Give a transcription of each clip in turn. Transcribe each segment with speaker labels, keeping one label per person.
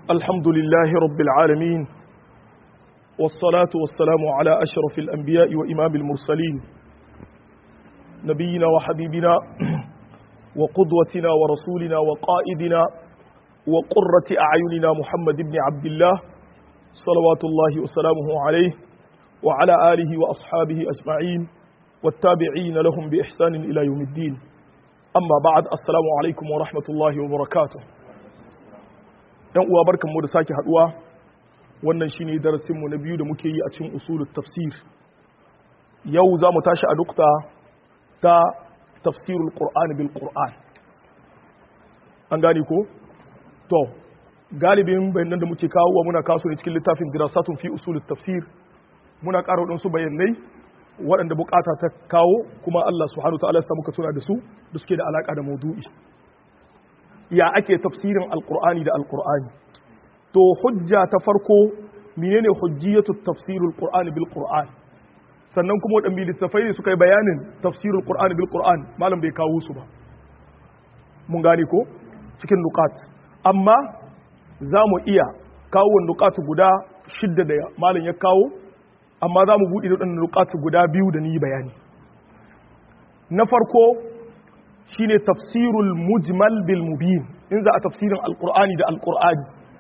Speaker 1: الحمد لله رب العالمين والصلاة والسلام على أشرف الأنبياء وإمام المرسلين نبينا وحبيبنا وقدوتنا ورسولنا وقائدنا وقرة أعيننا محمد بن عبد الله صلوات الله وسلامه عليه وعلى آله وأصحابه أجمعين والتابعين لهم بإحسان إلى يوم الدين أما بعد السلام عليكم ورحمة الله وبركاته ‘yan uwa barkan mu da sake haduwa wannan shine darasinmu na biyu da muke yi a cikin usulul tafsir yau za mu tashi a dukta ta tafsirul qur'ani bil qur'an an gane ko to galibin bayanan da muke kawo muna kaso ne cikin littafin dirasatun fi usulul tafsir muna ƙara waɗansu bayanai waɗanda bukata ta kawo kuma Allah subhanahu ta'ala ya muka tuna da su da suke da alaka da maudu'i ya ake tafsirin alqur'ani da alqur'ani to hujja ta farko menene hujjiyatu tafsirul qur'ani bil qur'an sannan kuma waɗanda littafai ne suka yi bayanin tafsirul qur'ani bil qur'an malam bai kawo su ba mun gane ko cikin nuqat amma za mu iya kawo nuqat guda shidda da malam ya kawo amma za mu buɗe waɗannan nuqat guda biyu da ni bayani na farko shine tafsirul mujmal bil mubin in za a tafsirin alqur'ani da alqur'ani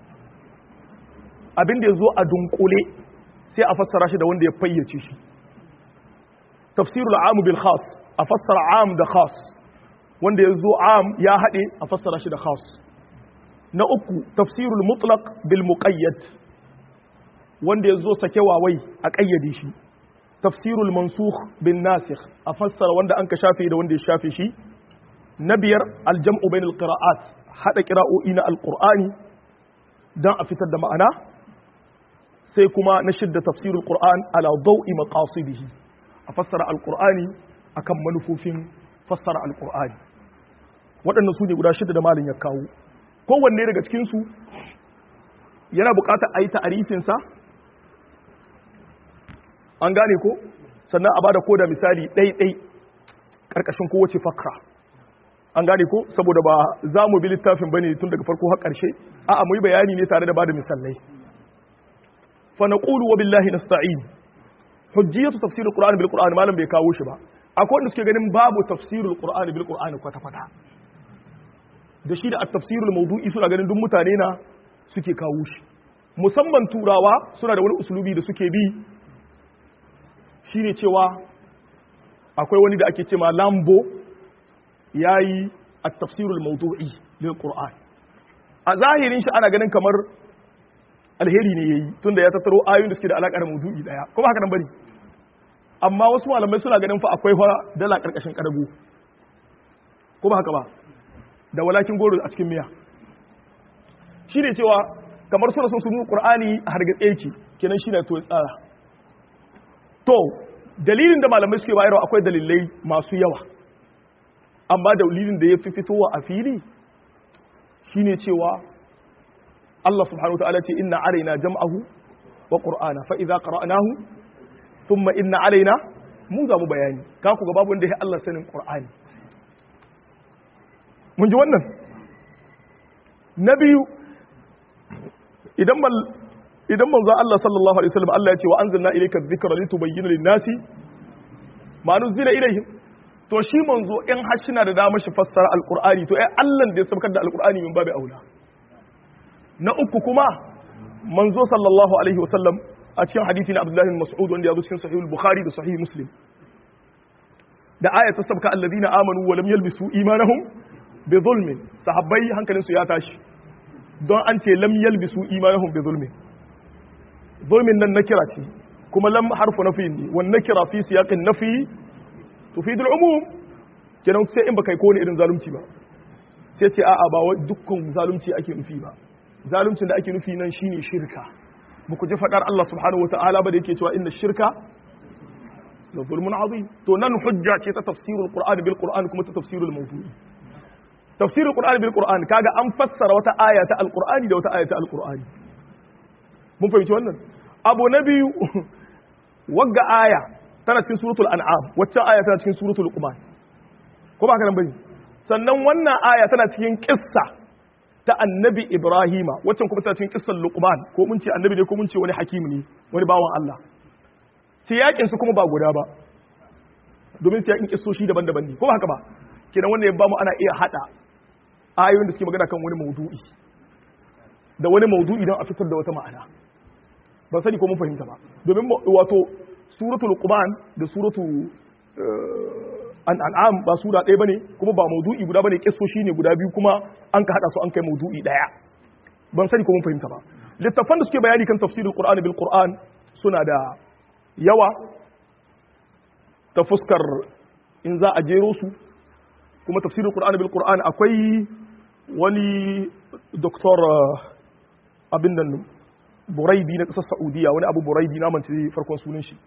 Speaker 1: abin da yazo a dunkule sai a fassara shi da wanda ya fayyace shi tafsirul am bil khas a fassara am da khas wanda yazo am ya hade a fassara shi da khas na uku tafsirul mutlaq bil muqayyad wanda yazo sake wawai a kayyade shi tafsirul mansukh bin nasikh a fassara wanda an ka shafe da wanda ya shafe shi na biyar aljam'u bainal qira'at hada qira'o'i na alqur'ani dan a fitar da ma'ana sai kuma na shidda tafsirul qur'an ala daw'i maqasidihi a fassara alqur'ani akan manufofin fassara alqur'ani waɗannan su ne guda shidda da malin ya kawo kowanne daga cikin su yana buƙatar a yi ta'arifinsa an gane ko sannan a bada koda misali ɗai-ɗai ƙarƙashin kowace fakra an gane ko saboda ba za mu bi littafin bane tun daga farko har ƙarshe a'a mu yi bayani ne tare da bada misalai fa naqulu wa billahi nasta'in hujjiyatu tafsirul qur'ani bil qur'ani malam bai kawo shi ba akwai wanda suke ganin babu tafsirul qur'ani bil qur'ani kwata kwata da shi da at-tafsirul mawdu'i suna ganin duk mutane na suke kawo shi musamman turawa suna da wani usulubi da suke bi shine cewa akwai wani da ake cewa lambo yayi at-tafsirul mawdu'i lil qur'an a zahirin shi ana ganin kamar alheri ne yayi tunda ya tattaro ayoyin da suke da alaka da mawdu'i daya kuma haka nan bari amma wasu malamai suna ganin fa akwai fa dala karkashin kadago ko ba haka ba da walakin goro a cikin miya shine cewa kamar suna son su nuna qur'ani a hargatse yake kenan shine to tsara to dalilin da malamai suke bayarwa akwai dalilai masu yawa amma dalilin da ya fi fitowa a fili shine cewa Allah subhanahu wa ta'ala ce inna alaina jam'ahu wa qur'ana fa idza qara'nahu thumma inna alaina mu za mu bayani ka ku ga babu wanda ya Allah sanin qur'ani mun ji wannan na biyu idan mal idan manzo Allah sallallahu alaihi wasallam Allah ya ce wa anzalna ilayka dhikra litubayyana lin-nasi ma nuzila ilayhim to shi manzo in har shi na da damar shi fassara alqur'ani to ai Allah da ya sabkar da alqur'ani min babu aula na uku kuma manzo sallallahu alaihi wasallam a cikin hadisi na Abdullah bin Mas'ud wanda ya zo cikin sahih al-Bukhari da sahih Muslim da aya ta sabka alladhina amanu wa lam yalbisu imanahum bi zulmin sahabbai hankalinsu ya tashi don an ce lam yalbisu imanahum bi zulmin zulmin nan nakira ce kuma lam harfu nafi ne wan nakira fi siyaqin nafi tufidu al-umum kenan sai in baka yi kowane irin zalunci ba sai ce a'a ba dukkan zalunci ake nufi ba zaluncin da ake nufi nan shine shirka muku ji fadar Allah subhanahu wataala ba da yake cewa inna shirka la zulmun azim to nan hujja ce ta tafsirul qur'ani bil qur'ani kuma ta tafsirul mawdu'i tafsirul qur'ani bil qur'ani kaga an fassara wata aya ta alqur'ani da wata aya ta alqur'ani mun fahimci wannan abu na biyu wagga aya tana cikin suratul an'am wacce aya tana cikin suratul luqman ko ba ka nan bane sannan wannan aya tana cikin kissa ta annabi Ibrahima waccan kuma ta cikin kissan Luqman ko mun ce annabi ne ko mun ce wani hakim ne wani bawan Allah siyakin su kuma ba guda ba domin siyakin kissoshi daban-daban ne ko haka ba kenan wanda ya ba mu ana iya hada ayoyin da suke magana kan wani maudu'i da wani maudu'i don a fitar da wata ma'ana ban sani ko mun fahimta ba domin wato suratul Luqman da suratul an'am ba sura ɗaya bane kuma ba maudu'i guda bane kissoshi ne guda biyu kuma an ka hada su an kai maudu'i ɗaya ban sani ko mun fahimta ba littafan da suke bayani kan tafsirul qur'ani bil qur'an suna da yawa ta fuskar in za a jero su kuma tafsirul qur'ani bil qur'an akwai wani doktor abin nan buraidi na ƙasar saudiya wani abu buraidi na mance farkon sunan shi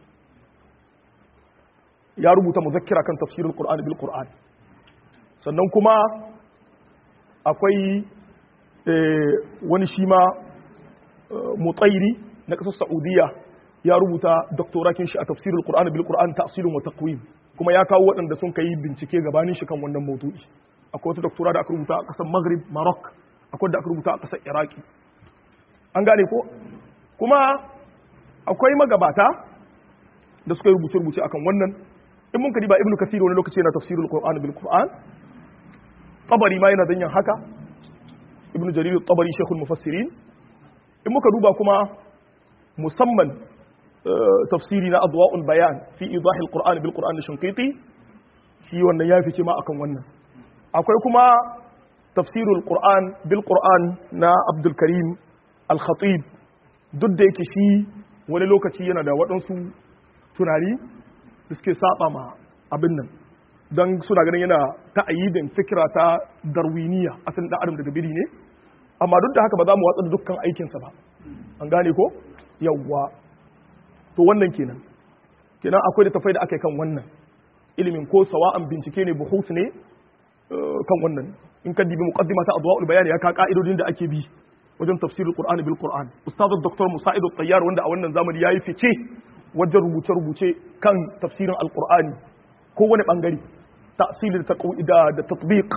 Speaker 1: ya rubuta muzakkira kan tafsirin Qur'ani bil Qur'an sannan kuma akwai wani shi ma mutsairi na ƙasar Saudiya ya rubuta doktorakin shi a tafsirin Qur'ani bil Qur'an ta'silun wa taqwim kuma ya kawo waɗanda sun kai bincike gabanin shi kan wannan maudu'i akwai wata doktora da aka rubuta a ƙasar Maghrib Maroc akwai da aka rubuta a ƙasar Iraki an gane ko kuma akwai magabata da suka yi rubuce-rubuce akan wannan in mun ba ibnu kasir wani lokaci yana tafsirul qur'an bil qur'an tabari ma yana danyen haka ibnu jarir tabari shaykhul mufassirin in muka duba kuma musamman tafsiri na adwa'ul bayan fi idahil qur'an bil qur'an da shinqiti shi wannan ya fice ma akan wannan akwai kuma tafsirul qur'an bil qur'an na abdul karim al khatib duk da yake shi wani lokaci yana da waɗansu tunani da suke saba ma abin nan don suna ganin yana ta'ayyidin fikira ta darwiniya asalin da adam daga biri ne amma duk da haka ba za mu watsa da dukkan aikinsa ba an gane ko yawwa to wannan kenan kenan akwai da tafai da aka yi kan wannan ilimin ko sawa'an bincike ne buhus ne kan wannan in ka dibi muqaddima ta adwa'ul bayan ya ka ka'idodin da ake bi wajen tafsirul qur'ani bil qur'an ustaz dr musa'id at-tayyar wanda a wannan zamani yayi fice wajen rubuce-rubuce kan tafsirin alkur'ani ko wani bangare tasiri da da tatbiq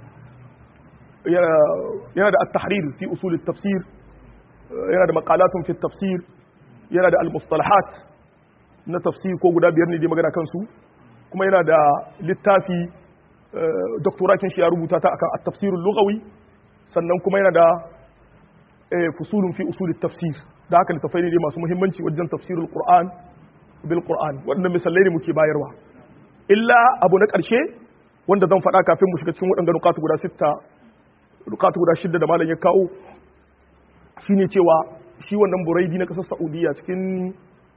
Speaker 1: yana da at-tahrir fi usul tafsir yana da maqalatun fi tafsir yana da al-mustalahat na tafsir ko guda biyar ne da magana kansu kuma yana da littafi doktorakin shi ya rubuta ta akan at-tafsir al-lughawi sannan kuma yana da fusulun fi usul tafsir da haka littafai ne masu muhimmanci wajen tafsirul Qur'an bil Qur'an waɗannan misalai ne muke bayarwa illa abu na ƙarshe wanda zan faɗa kafin mu shiga cikin waɗanda nukatu guda sita nukatu guda shidda da malam ya kawo shine cewa shi wannan buraidi na ƙasar Saudiya cikin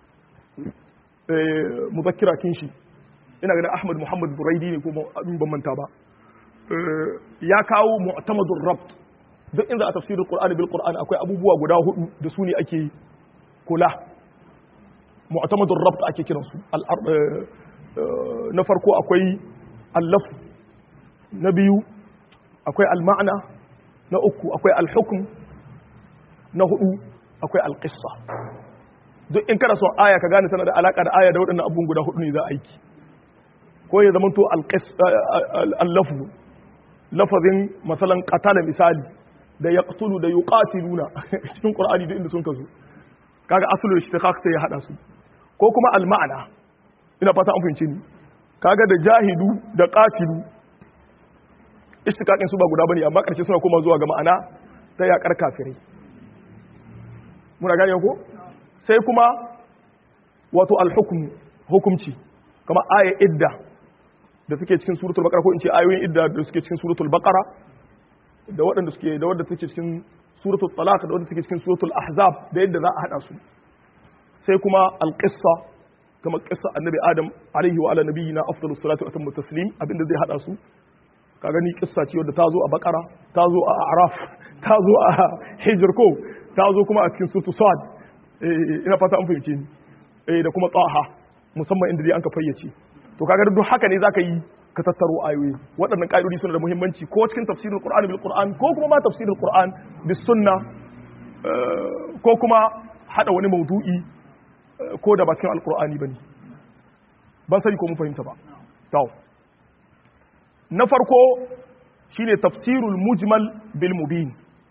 Speaker 1: muzakkira kin shi ina ganin Ahmad Muhammad Buraidi ne ko ban manta ba ya kawo mu'tamadur rabt duk inda a tafsirin Qur'ani bil Qur'ani akwai abubuwa guda hudu da su ne ake kula mu'tamadur rabt ake kiran su na farko akwai al-laf na biyu akwai al-ma'na na uku akwai al-hukm na hudu akwai al-qissa duk in kana son aya ka gane tana da alaka da aya da waɗannan abubuwan guda hudu ne za a aiki ko ya zama to al-lafzu lafazin masalan qatala misali da yaqtulu da yuqatiluna cikin qur'ani da inda sun kazo kaga asulul ishtiqaq sai ya hada su ko kuma al-ma'ana ina fata an fahimce ni kaga da jahidu da qatilu ishtiqaqin su ba guda bane amma karshe suna koma zuwa ga ma'ana ta yakar kafirai muna gane ko sai kuma wato al-hukm hukumci kama aya idda da suke cikin suratul baqara ko in ce ayoyin idda da suke cikin suratul baqara da waɗanda suke da wadda take cikin suratul talaq da wadda take cikin suratul ahzab da yadda za a hada su sai kuma alqissa kama qissa annabi adam alaihi wa ala nabiyina afdalus salatu wa atammu taslim abinda zai hada su ka gani kissa ce wadda ta zo a baqara ta zo a araf ta zo a hijr ko ta zo kuma a cikin suratul sad ina fata an fahimce ni da kuma taha musamman inda dai an ka fayyace to kaga duk haka ne zaka yi ka tattaro ayoyi waɗannan ƙa'idodi suna da muhimmanci ko cikin tafsirin Qur'ani bil Qur'an ko kuma ma tafsirin Qur'an bis sunna ko kuma hada wani maudu'i ko da ba cikin alqur'ani bane ban sani ko mun fahimta ba to na farko shine tafsirul mujmal bil mubin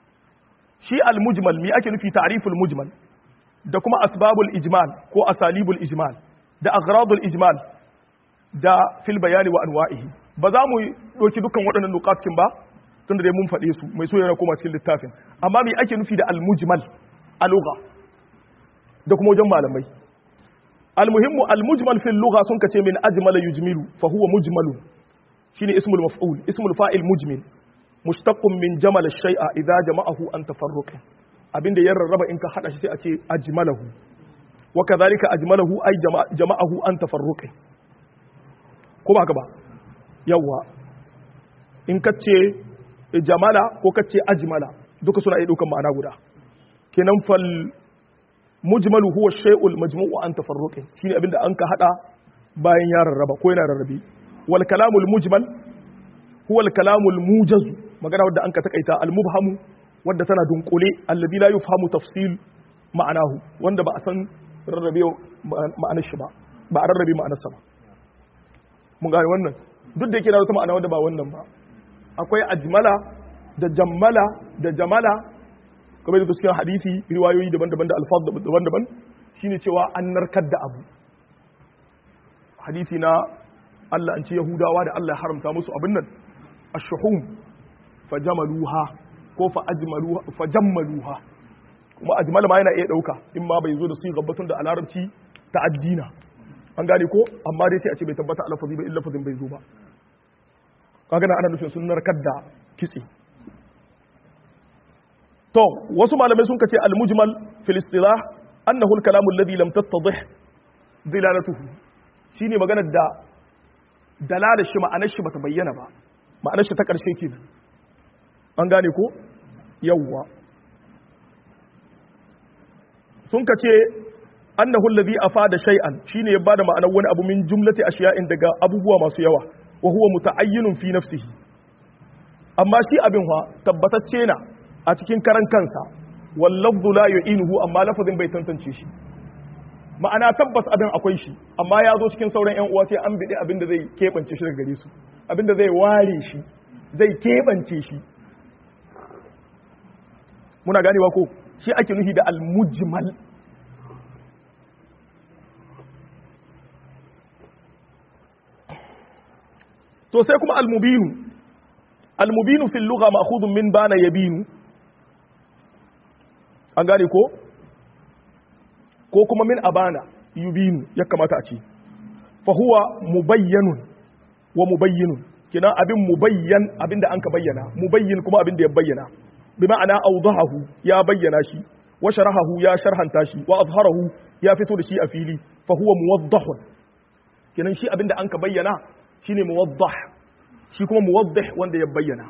Speaker 1: shi al-mujmal mi ake nufi ta'riful mujmal da kuma asbabul ijmal ko asalibul ijmal da aghradul ijmal da fil bayani wa anwa'ihi ba za mu doki dukkan waɗannan nuqatkin ba tunda dai mun faɗe su mai so yana koma cikin littafin amma me ake nufi da al-mujmal a lugha da kuma wajen malamai al-muhimmu al-mujmal fil lugha sun kace min ajmala yujmilu fa huwa mujmalun shine ismul maf'ul ismul fa'il mujmil mushtaqqun min jamal ash-shay'a idza jama'ahu an tafarruq abinda ya rarraba in ka hada shi sai a ce ajmalahu wa kadhalika ajmalahu ay jama'ahu an tafarruq ko ba haka ba yawa in ka ce jamala ko ka ce ajmala duka suna iya daukan ma'ana guda kenan fal mujmalu huwa shay'ul majmu'u an tafarruq shine abinda an ka hada bayan ya rarraba ko yana rarrabe wal kalamul mujmal huwa al kalamul mujaz magana wadda an ka takaita al mubhamu wadda tana dunkule alladhi la yufhamu tafsil ma'anahu wanda ba a san rarrabe ma'anar shi ba ba a rarrabe ma'anar sa ba mun gane wannan duk da yake da wata ma'ana wadda ba wannan ba akwai ajmala da jammala da jamala kamar da cikin hadisi riwayoyi daban-daban da alfaz daban-daban shine cewa an narkar da abu hadisi na Allah an ce Yahudawa da Allah ya haramta musu abin nan ash-shuhum fajamaluha ko fa ajmaluha fajammaluha kuma ajmal ma yana iya dauka in ma bai zo da su gabbatun da alarabci ta addina an gane ko amma dai sai a ce bai tabbata alafazi ba illa lafazin bai zo ba kaga na ana nufin sun narkar da kitse to wasu malamai sun kace al-mujmal fil istilah annahu al-kalam alladhi lam tattadih dilalatuhu shine maganar da dalalar shi ma'anar shi bata bayyana ba ma'anar shi ta karshe kenan an gane ko yawwa sun kace annahu alladhi afada shay'an shine ya bada ma'anar wani abu min jumlati ashiya'in daga abubuwa masu yawa wa huwa muta'ayyinun fi nafsihi amma shi abin wa tabbatacce na a cikin karan kansa wal lafzu la yu'inuhu amma lafazin bai tantance shi ma'ana tabbas abin akwai shi amma ya zo cikin sauran yan uwa sai an bidi abin da zai kebance shi daga gare su abin da zai ware shi zai kebance shi muna ganewa ko shi ake nufi da al-mujmal to sai kuma al-mubinu al-mubinu fil lugha ma'khudun min bana yabinu an gane ko ko kuma min abana yubinu ya kamata a ce fa huwa mubayyanun wa mubayyinun kina abin mubayyan abin da an ka bayyana mubayyin kuma abin da ya bayyana bi ma'ana awdahahu ya bayyana shi wa sharahahu ya sharhanta shi wa azharahu ya fito da shi a fili fa huwa muwaddahun kinan shi abin da an ka bayyana shine muwaddah shi kuma muwaddih wanda ya bayyana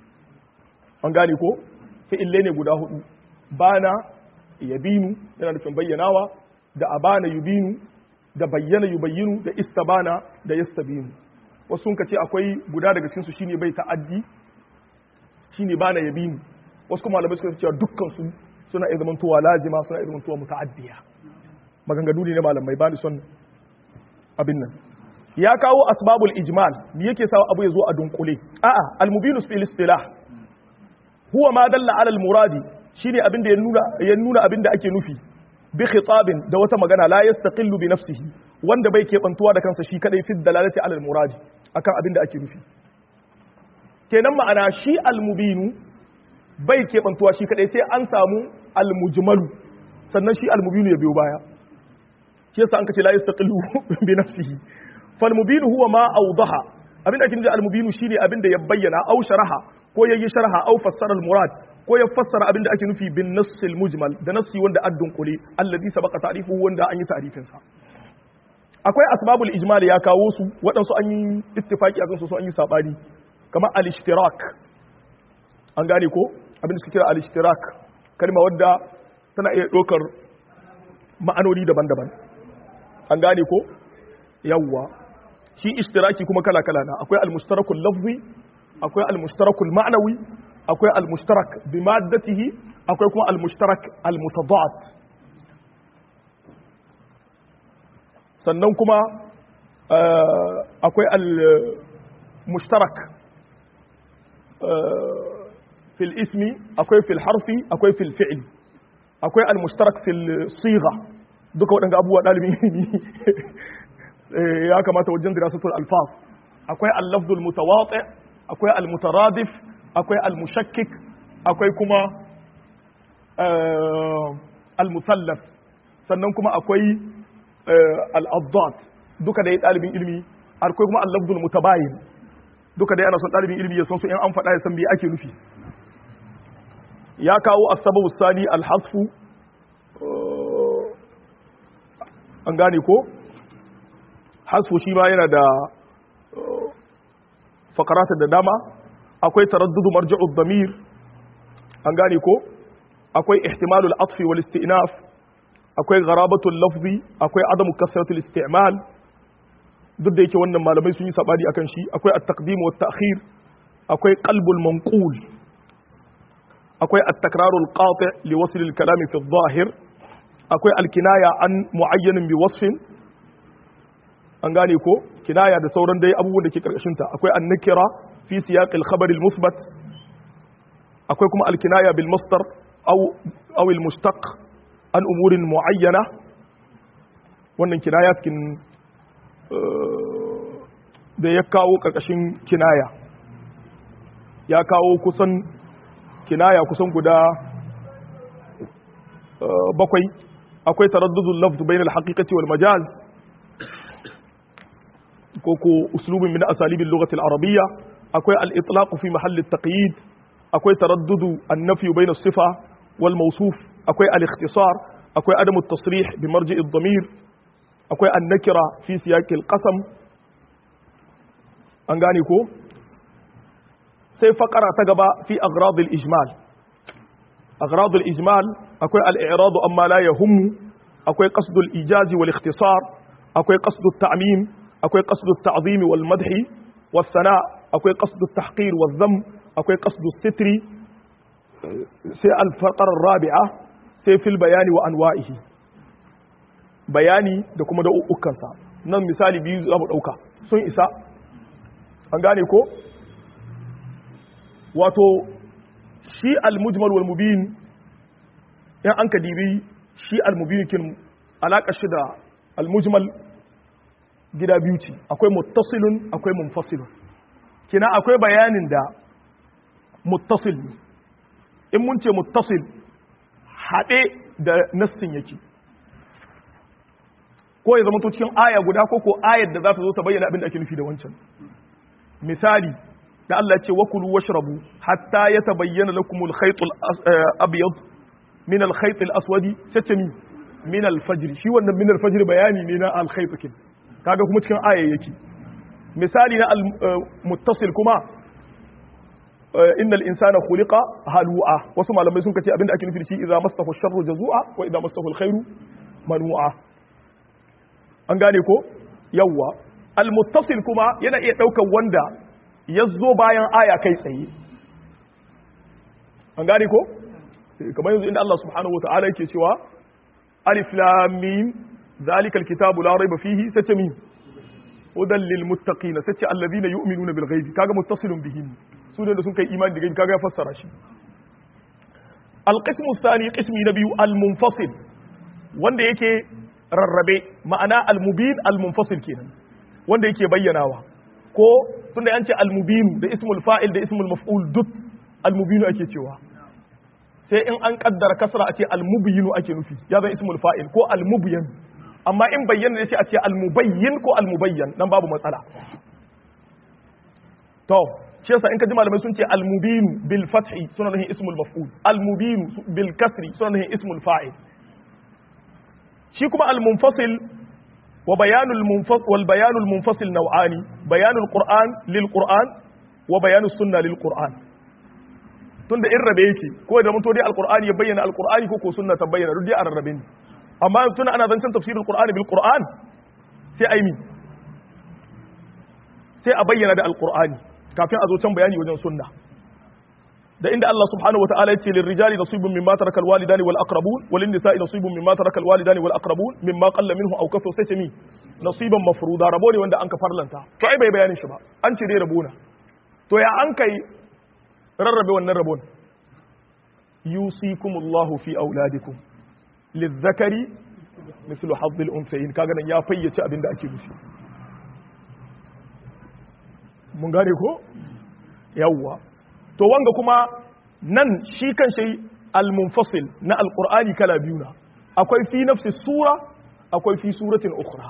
Speaker 1: an gane ko fi'ille ne guda hudu bana yabinu yana nufin bayyanawa da abana yubinu da bayyana yubayyinu da istabana da yastabinu wasu sun ce akwai guda daga cikin su shine bai ta'addi shine bana yabinu wasu kuma malamai suka cewa dukkan su suna iya zamantowa lazima suna iya zamantowa muta'addiya maganganu ne na malamai ba ni son abin nan ya kawo asbabul ijmal me yake sawa abu ya zo a dunkule a'a al-mubinu fil istilah huwa ma dalla ala al-muradi shine abin da ya nuna ya nuna abin da ake nufi bi khitabin da wata magana la yastaqillu bi nafsihi wanda bai kebantuwa da kansa shi kadai fi dalalati ala al-muradi akan abin da ake nufi kenan ma'ana shi al-mubinu bai kebantuwa shi kadai sai an samu al-mujmalu sannan shi al-mubinu ya biyo baya shi yasa an kace la yastaqillu bi nafsihi fal mubinu huwa ma awdaha abin da ake nufi al-mubinu shine abin da ya bayyana au sharaha ko yayi sharha au fassara al-murad ko ya fassara abin da ake nufi bin nassil mujmal da nassi wanda addun kule alladhi sabaqa ta'rifuhu wanda an yi ta'rifin sa akwai asbabul ijmal ya kawo su waɗansu an yi ittifaki akan su su an yi sabani kamar al-ishtirak an gane ko abin da suke kira al-ishtirak kalma wadda tana iya ɗaukar ma'anoni daban-daban an gane ko yawwa shi ishtiraki kuma kala-kala na akwai al-mushtarakul lafzi akwai al-mushtarakul ma'nawi akwai al-mushtarak bi maddatihi akwai kuma al-mushtarak al-mutadad sannan kuma akwai al-mushtarak fil ismi akwai fil harfi akwai fil fi'l akwai al mushtarak fil sigha duka waɗanda abubuwa ɗalibin ilimi ya kamata wajen dirasatul alfaz akwai al lafzul mutawati akwai al mutaradif akwai al mushakkik akwai kuma al musallaf sannan kuma akwai al addat duka da ɗalibin ilimi akwai kuma al lafzul mutabayin duka dai ana son ɗalibin ilimi ya san su in an faɗa ya san me ake nufi ya kawo asababu sani alhasfu an gane ko hasfu shi ma yana da fakarata da dama akwai taraddudu marji'ud damir an gane ko akwai ihtimalul atfi wal isti'naf akwai gharabatul lafzi akwai adamu kasratul isti'mal duk da yake wannan malamai sun yi sabani akan shi akwai at-taqdim wa at-ta'khir akwai qalbul manqul akwai at-takrarul qati' li wasl al-kalam fi adh-dhahir akwai al-kinaya an mu'ayyanin bi wasfin an gane ko kinaya da sauran dai abubuwan da ke karkashin ta akwai an-nakira fi siyaq al-khabar al-muthbat akwai kuma al-kinaya bil masdar aw aw al-mushtaq an umurin muayyana wannan kinaya cikin da ya kawo ƙarƙashin kinaya ya kawo kusan kinaya kusan guda bakwai akwai taraddudul lafz bain al-haqiqati wal majaz ko ko uslubin min asalib al-lughah al-arabiyya akwai al-itlaq fi mahall at-taqyid akwai taraddudu an-nafy bain as-sifa wal mawsuf akwai al-ikhtisar akwai adamu at-tasrih bi marji' ad-damir akwai annakira fi siyaqil qasam an gane ko sai fakara ta gaba fi agradul ijmal agradul ijmal akwai al-i'rad amma la yahummu akwai qasdul ijazi wal ikhtisar akwai qasdut ta'mim akwai qasdut ta'zim wal madh was sana akwai qasdut tahqir wal dham akwai qasdus sitri sai al-faqara ar-rabi'a sai fil bayani wa anwa'ihi bayani da kuma da ukansa nan misali biyu za mu ɗauka sun isa an gane ko wato shi al-mujmal wal mubin in an ka dibi shi al-mubin kin alaƙa shi da al-mujmal gida biyu ce akwai muttasilun akwai munfasilun kina akwai bayanin da muttasil ne in mun ce muttasil haɗe da nassin yake ko ya zama to cikin aya guda ko ko ayar da za ta zo ta bayyana abin da ake nufi da wancan misali da Allah ce wakulu washrabu hatta yatabayyana lakumul khaytul abyad min al khayt al aswadi sace mi min al fajr shi wannan min al fajr bayani ne na al khayt kin kaga kuma cikin aya yake misali na al muttasil kuma innal insana khuliqa halu'a wasu malamai sun kace abin da ake nufi da shi idza massahu sharru jazua wa idza massahu al khairu manu'a an gane ko yawwa almuttasil kuma yana iya ɗaukar wanda ya zo bayan aya kai tsaye an gane ko kamar yanzu inda Allah subhanahu wa ta'ala yake cewa alif lam mim zalikal kitabu la raiba fihi sace min hudan lil muttaqin sace alladhina yu'minuna bil ghaibi kaga muttasilun bihi su ne da sun kai imani da gaibi kaga ya fassara shi al qismu thani qismi na biyu al munfasil wanda yake rarrabe ma'ana al-mubin al-munfasil kenan wanda yake bayyanawa ko tunda an ce al-mubin da ismul fa'il da ismul maf'ul duk al-mubin ake cewa sai in an kaddara kasra a ce al-mubyin ake nufi ya zan ismul fa'il ko al-mubyin amma in bayyana ne sai a ce al-mubayyin ko al-mubayyan nan babu matsala to shi yasa in ka ji malamai sun ce al-mubin bil fathi suna nufin ismul maf'ul al-mubin bil kasri suna nufin ismul fa'il shi kuma al-munfasil wa bayanul munfasil wal bayanul munfasil naw'ani bayanul qur'an lil qur'an wa bayanus sunna lil qur'an tunda in rabe yake ko da mutu dai al-qur'ani ya bayyana al-qur'ani ko ko sunna ta bayyana duk dai a rarrabe ne amma tuna ana zancen tafsirul qur'ani bil qur'an sai ai mi sai a bayyana da al-qur'ani kafin a zo can bayani wajen sunna da inda Allah subhanahu wa ta'ala yace lil rijali nasibun mimma taraka al walidani wal aqrabun wal nisa'i nasibun mimma taraka al walidani wal aqrabun mimma qalla minhu aw kafa sai ce mi nasiban mafruda rabo ne wanda an ka farlanta to ai bai bayanin shi ba an ce dai rabo na to ya an kai rarrabe wannan rabon yusikumullahu fi auladikum lizzakari mithlu hazzil unsayin kaga nan ya fayyace abin da ake nufi mun gane ko yawwa to wanga kuma nan shi kan shi al-munfasil na alqur'ani kala biyu na akwai fi nafsi sura akwai fi suratin ukhra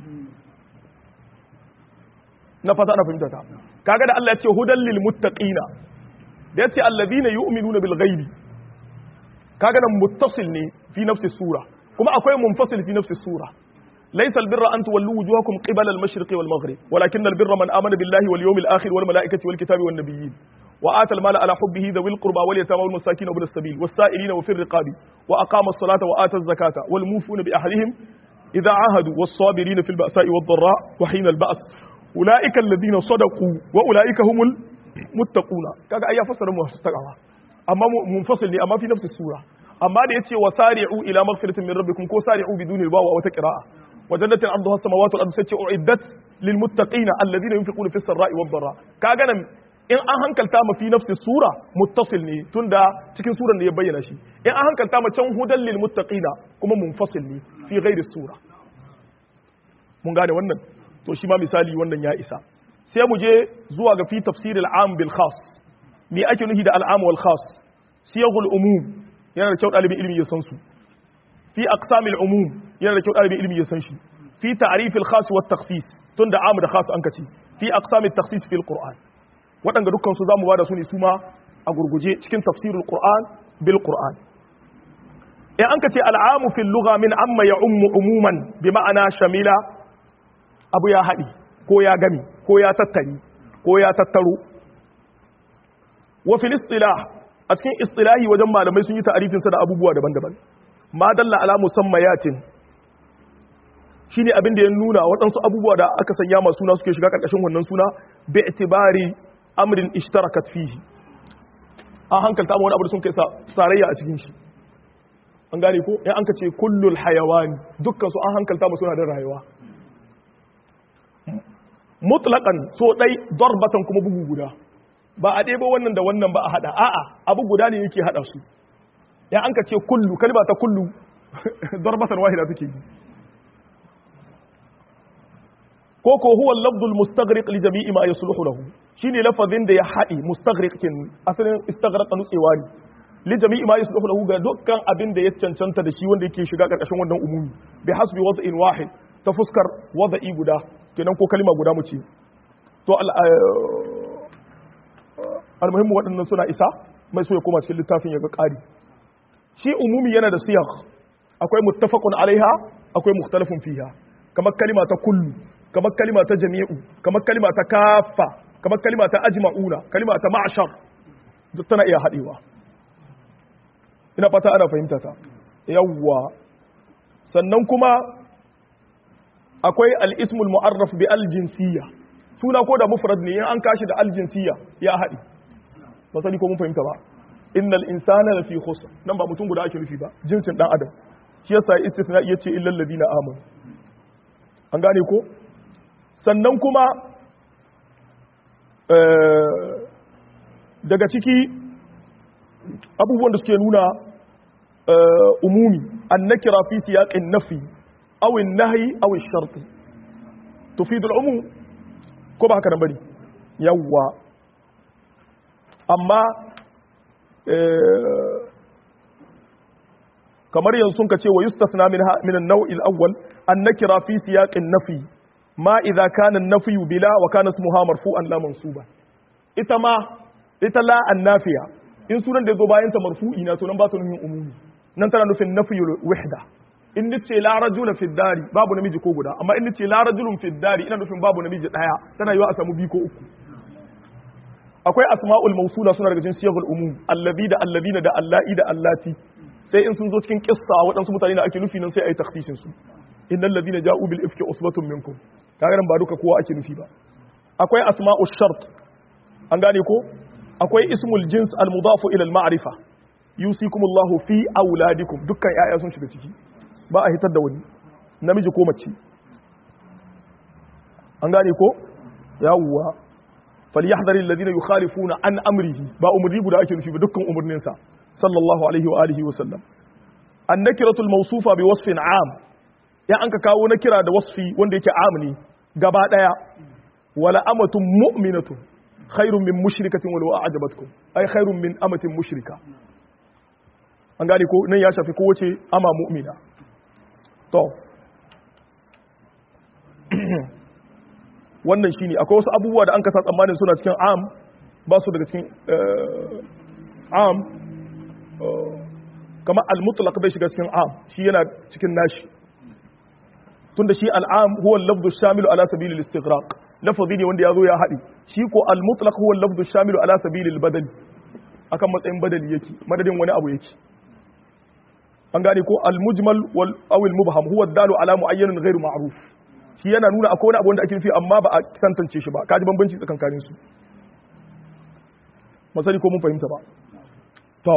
Speaker 1: na fata ana fahimta ta kaga da Allah ya ce hudan lil muttaqina da yace alladhina yu'minuna bil ghaibi kaga nan muttasil ne fi nafsi sura kuma akwai munfasil fi nafsi sura laysa al birra an tuwallu wujuhakum qibala al mashriq wal maghrib walakin al birra man amana billahi wal yawmil akhir wal malaikati wal kitabi wan nabiyyin wa ata al mala ala hubbihi dhawil qurba wal yatama wal masakin wa bil sabil was sa'ilina wa fir riqabi wa aqama as salata wa ata az zakata wal mufuna bi ahlihim idha ahadu was sabirina fil ba'sa'i wad dharra wa hina al ba's ulaika alladhina sadaqu wa ulaika humul muttaquna kaga ai ya fassara mu taqwa amma munfasil ne amma fi nafsi sura amma da yace wasari'u ila maghfiratin min rabbikum ko sari'u biduni albawa wa taqra'a wa jannatin arduha samawati wal ardu sace uiddat lil muttaqina alladhina yunfiquna fis sarai wad dharra kaga nan in an hankalta ma fi nafsi sura muttasil ne tunda cikin suran ne ya bayyana shi in an hankalta ma can hudan lil muttaqina kuma munfasil ne fi ghairi sura mun gane wannan to shi ma misali wannan ya isa sai mu je zuwa ga fi tafsir al-am bil khas me ake nufi da al-am wal khas siyagul umum yana da kyau dalibin ilimi ya san su fi aqsam al-umum yana da kyau dalibin ilimi ya san shi fi ta'rif al-khas wa takhsis tunda am da khas an kace fi aqsam at-takhsis fi al-qur'an wadanga dukkan su zamu bada su ne su ma a gurguje cikin tafsirul qur'an bil qur'an in an kace al-am fi al-lugha min amma ya'ummu umuman bi ma'ana shamila abu ya haɗi ko ya gami ko ya tattari ko ya tattaro wa fil istilah a cikin istilahi wajen malamai sun yi ta'arifin sa da abubuwa daban-daban ma dalla ala musammayatin shine abin da ya nuna waɗansu abubuwa da aka sanya masu suna suke shiga ƙarƙashin wannan suna bi itibari amrin ishtarakat fihi an hankalta ma wani abu da sun kai sarayya a cikin shi an gane ko in an ka ce kullul hayawani dukkan su an hankalta ma suna da rayuwa mutlaqan so dai darbatan kuma bugu guda ba a ɗebo wannan da wannan ba a hada a'a abu guda ne yake hada su ya an ka ce kullu kalma ta kullu darbatan wahida take yi ko ko huwa al-lafdul mustaghriq li jami'i ma yasluhu lahu shine lafazin da ya hadi mustaghriq kin asalin istaghraqa nutsewa ne li jami'i ma yasluhu lahu ga dukkan abin da ya cancanta da shi wanda yake shiga karkashin wannan umumi bi hasbi wad'in wahid ta fuskar wada'i guda kenan ko kalma guda mu ce to almuhimmu waɗannan suna isa mai so ya koma cikin littafin ya ga ƙari shi umumi yana da siyar akwai muttafaqun alaiha akwai mukhtalafun fiha kamar kalima ta kullu kamar kalima ta jami'u kamar kalima ta kafa kamar kalima ta ajma'una kalima ta ma'ashar duk tana iya haɗewa ina fata ana fahimta ta yawwa sannan kuma akwai al'ismul mu'arraf bi aljinsiyya suna ko da mufrad ne in an kashi da aljinsiyya ya haɗi ba sani ko mun fahimta ba innal insana lafi khusr nan ba mutum guda ake nufi ba jinsin dan adam shi yasa istithna yace illal ladina amanu an gane ko sannan kuma daga ciki abubuwan da suke nuna umumi annakira fi siyaqin nafi أو النهي أو الشرط تفيد العموم كما هكذا بني يوا أما إيه kamar yanzu sun kace wa yustasna min min an-naw' al-awwal an-nakira fi siyaq an-nafi ma idha kana an-nafy bila wa kana ismuha marfu'an la mansuba ita ma ita la an-nafiya in sunan da yazo bayan ta marfu'i na to nan ba ta nufin umumi nan tana nufin nafyul wahda in nace la rajula fi dari babu namiji ko guda amma in nace la rajulun fi dari ina nufin babu namiji daya tana yiwa a samu biyu ko uku akwai asma'ul mawsula suna daga cikin siyagul umum allazi da allazina da allai da allati sai in sun zo cikin kissa waɗansu mutane da ake nufi nan sai ayi takhsisin su innal ladina ja'u bil ifki usbatun minkum kaga nan ba duka kowa ake nufi ba akwai asma'ul shart an gane ko akwai ismul jins al mudafu ila al ma'rifa yusikumullahu fi auladikum dukkan yaya sun shiga ciki ba a hitar da wani namiji ko mace an gane ko yawwa falyahdhar alladhina yukhalifuna an amrihi ba umri guda ake nufi ba dukkan umurnin sa sallallahu alaihi wa alihi wa sallam annakiratul mawsufa bi wasfin am ya an ka kawo nakira da wasfi wanda yake am ne gaba daya wala amatun mu'minatun khairun min mushrikatin walau a'jabatkum ay khairun min amatin mushrika an gane ko nan ya shafi kowace ama mu'mina to wannan shine akwai wasu abubuwa da an kasa tsammanin suna cikin am ba su daga cikin am kamar al-mutlaq bai shiga cikin am shi yana cikin nashi tunda shi al'am huwa al-lafdhu shamilu ala sabili al-istighraq lafazi ne wanda yazo ya haɗi shi ko al-mutlaq huwa al-lafdhu shamilu ala sabili al-badal akan matsayin badali yake madadin wani abu yake an gane ko al-mujmal wal aw al-mubham huwa ad-dalu ala mu'ayyanin ghairu ma'ruf shi yana nuna akwai wani abu wanda ake nufi amma ba a tantance shi ba kaji bambanci tsakankanin su masani ko mun fahimta ba to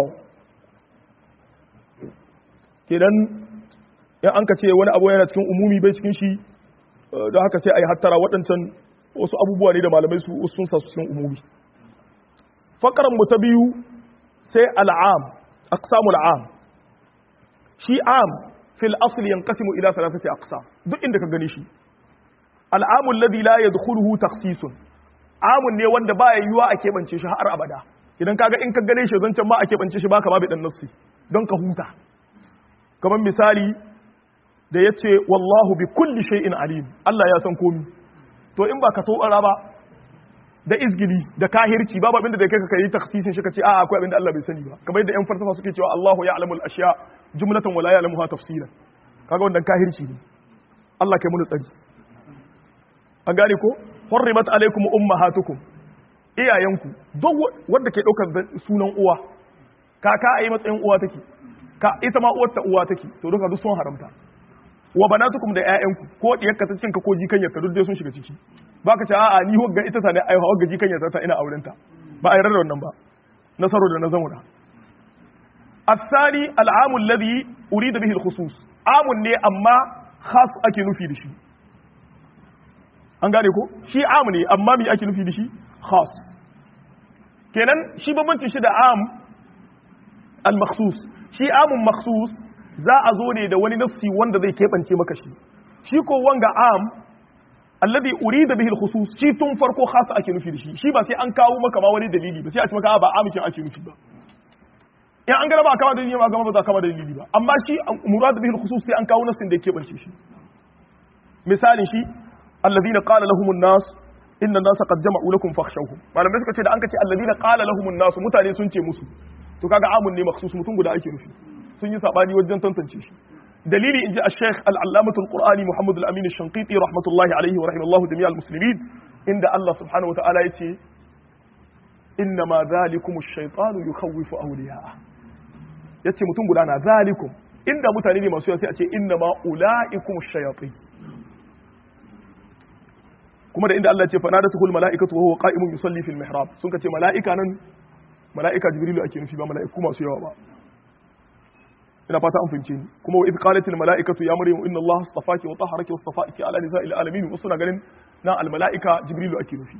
Speaker 1: kenan in an ka ce wani abu yana cikin umumi bai cikin shi don haka sai a yi hattara waɗancan wasu abubuwa ne da malamai su sun sa su cikin umumi fakaran mu ta biyu sai al'am aqsamul am shi am fil asli yanqasimu ila thalathati aqsam duk inda ka gani shi al'amu alladhi la yadkhuluhu takhsisun amun ne wanda baya yiwa a keɓance shi har abada idan kaga in ka gane shi zancan ma a keɓance shi baka ma bi dan nassi don ka huta kamar misali da ya ce wallahu bi kulli shay'in alim Allah ya san komi to in ba ka tobara ba da izgili da kahirci babu abinda da kai ka yi taksisin shi ka ce a akwai abinda Allah bai sani ba kamar yadda yan falsafa suke cewa Allahu ya'lamu al-ashya jumlatan wa la ya'lamuha tafsilan kaga wannan kahirci ne Allah kai mu tsari an gane ko hurrimat alaikum ummahatukum iyayenku duk wanda ke daukar sunan uwa kaka a yi matsayin uwa take ka ita ma uwarta uwa take to duka duk sun haramta wa banatukum da ƴaƴanku ko diyarka ta cinka ko jikanyarka duk dai sun shiga ciki baka ce a'a ni wagga ita ta ne ai wagga jikanyarta ta ina aurenta ba a yarda da wannan ba nasaro da na zamuna الثاني العام الذي أريد به الخصوص عام ne amma khas ake nufi da shi an gane ko shi am ne amma me ake nufi da shi khas kenan shi bambanci shi da am al-makhsus shi amun makhsus za a zo ne da wani nassi wanda zai keɓance maka shi shi ko wanga am alladhi urida bihi al-khusus shi tun farko khas ake nufi da shi shi ba sai an kawo maka ma wani dalili ba sai a ce maka ba amikin ake nufi ba in an gana ba kama dalili ba kama ba za kama dalili ba amma shi murad bihi al-khusus sai an kawo nassin da ya keɓance shi misalin shi alladhina qala lahum an-nas inna an-nasa qad jama'u lakum fakhshawhum malamai suka ce da an ka ce alladhina qala lahum an-nas mutane sun ce musu to kaga amun ne makhsus mutum guda ake nufi sun yi sabani wajen tantance shi dalili inji al-sheikh al-allamatu al-qur'ani muhammad al-amin al-shanqiti rahmatullahi alayhi wa rahimallahu jami'al muslimin inda Allah subhanahu wa ta'ala yace inna ma dhalikum ash-shaytanu yukhawwifu awliya'a yace mutum guda na zalikum inda mutane ne masu yawa sai a ce inna ma ulaikum ash-shayatin kuma da inda Allah ya ce fa nadatuhul mala'ikatu wa huwa qa'imun yusalli fil mihrab sun ka ce mala'ika nan mala'ika jibrilu ake nufi ba mala'iku masu yawa ba ina fata an fahimce ni kuma wa idh qalat al mala'ikatu ya maryam inna allaha astafaki wa tahharaki wa astafaki ala nisa'il alamin wasu na ganin na al mala'ika jibrilu ake nufi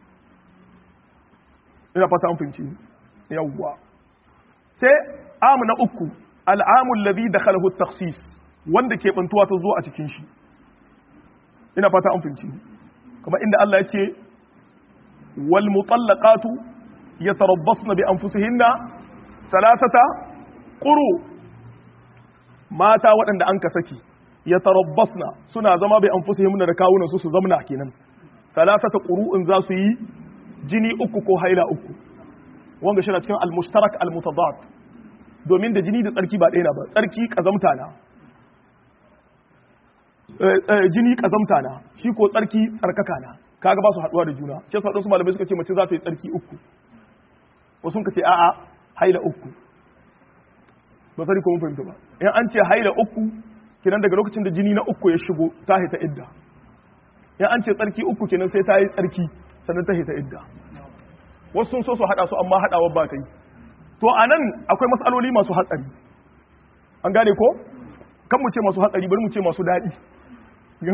Speaker 1: ina fata an fahimce ni yawwa sai am na uku al amu alladhi dakhalahu at takhsis wanda ke bantuwa ta zo a cikin shi ina fata an fahimce ni kuma inda Allah ya ce wal mutallaqatu yatarabbasna bi anfusihinna thalathata quru mata waɗanda an ka saki yatarabbasna suna zama bi anfusihinna da kawunan su su zamna kenan thalathata qurun za su yi jini uku ko haila uku wanda shi na cikin al-mushtarak al-mutadad domin da jini da tsarki ba ɗaya na ba tsarki kazamta na jini kazamta na shi ko tsarki tsarkaka na kaga ba su haduwa da juna shi yasa wadansu malamai suka ce mace za ta yi tsarki uku wasu ka ce a'a haila uku ba sani ko mun fahimta ba in an ce haila uku kenan daga lokacin da jini na uku ya shigo ta hita idda in an ce tsarki uku kenan sai ta yi tsarki sannan ta hita idda wasu sun so su hada su amma hadawar ba ta yi to anan akwai matsaloli masu hatsari an gane ko kan mu ce masu hatsari bari mu ce masu daɗi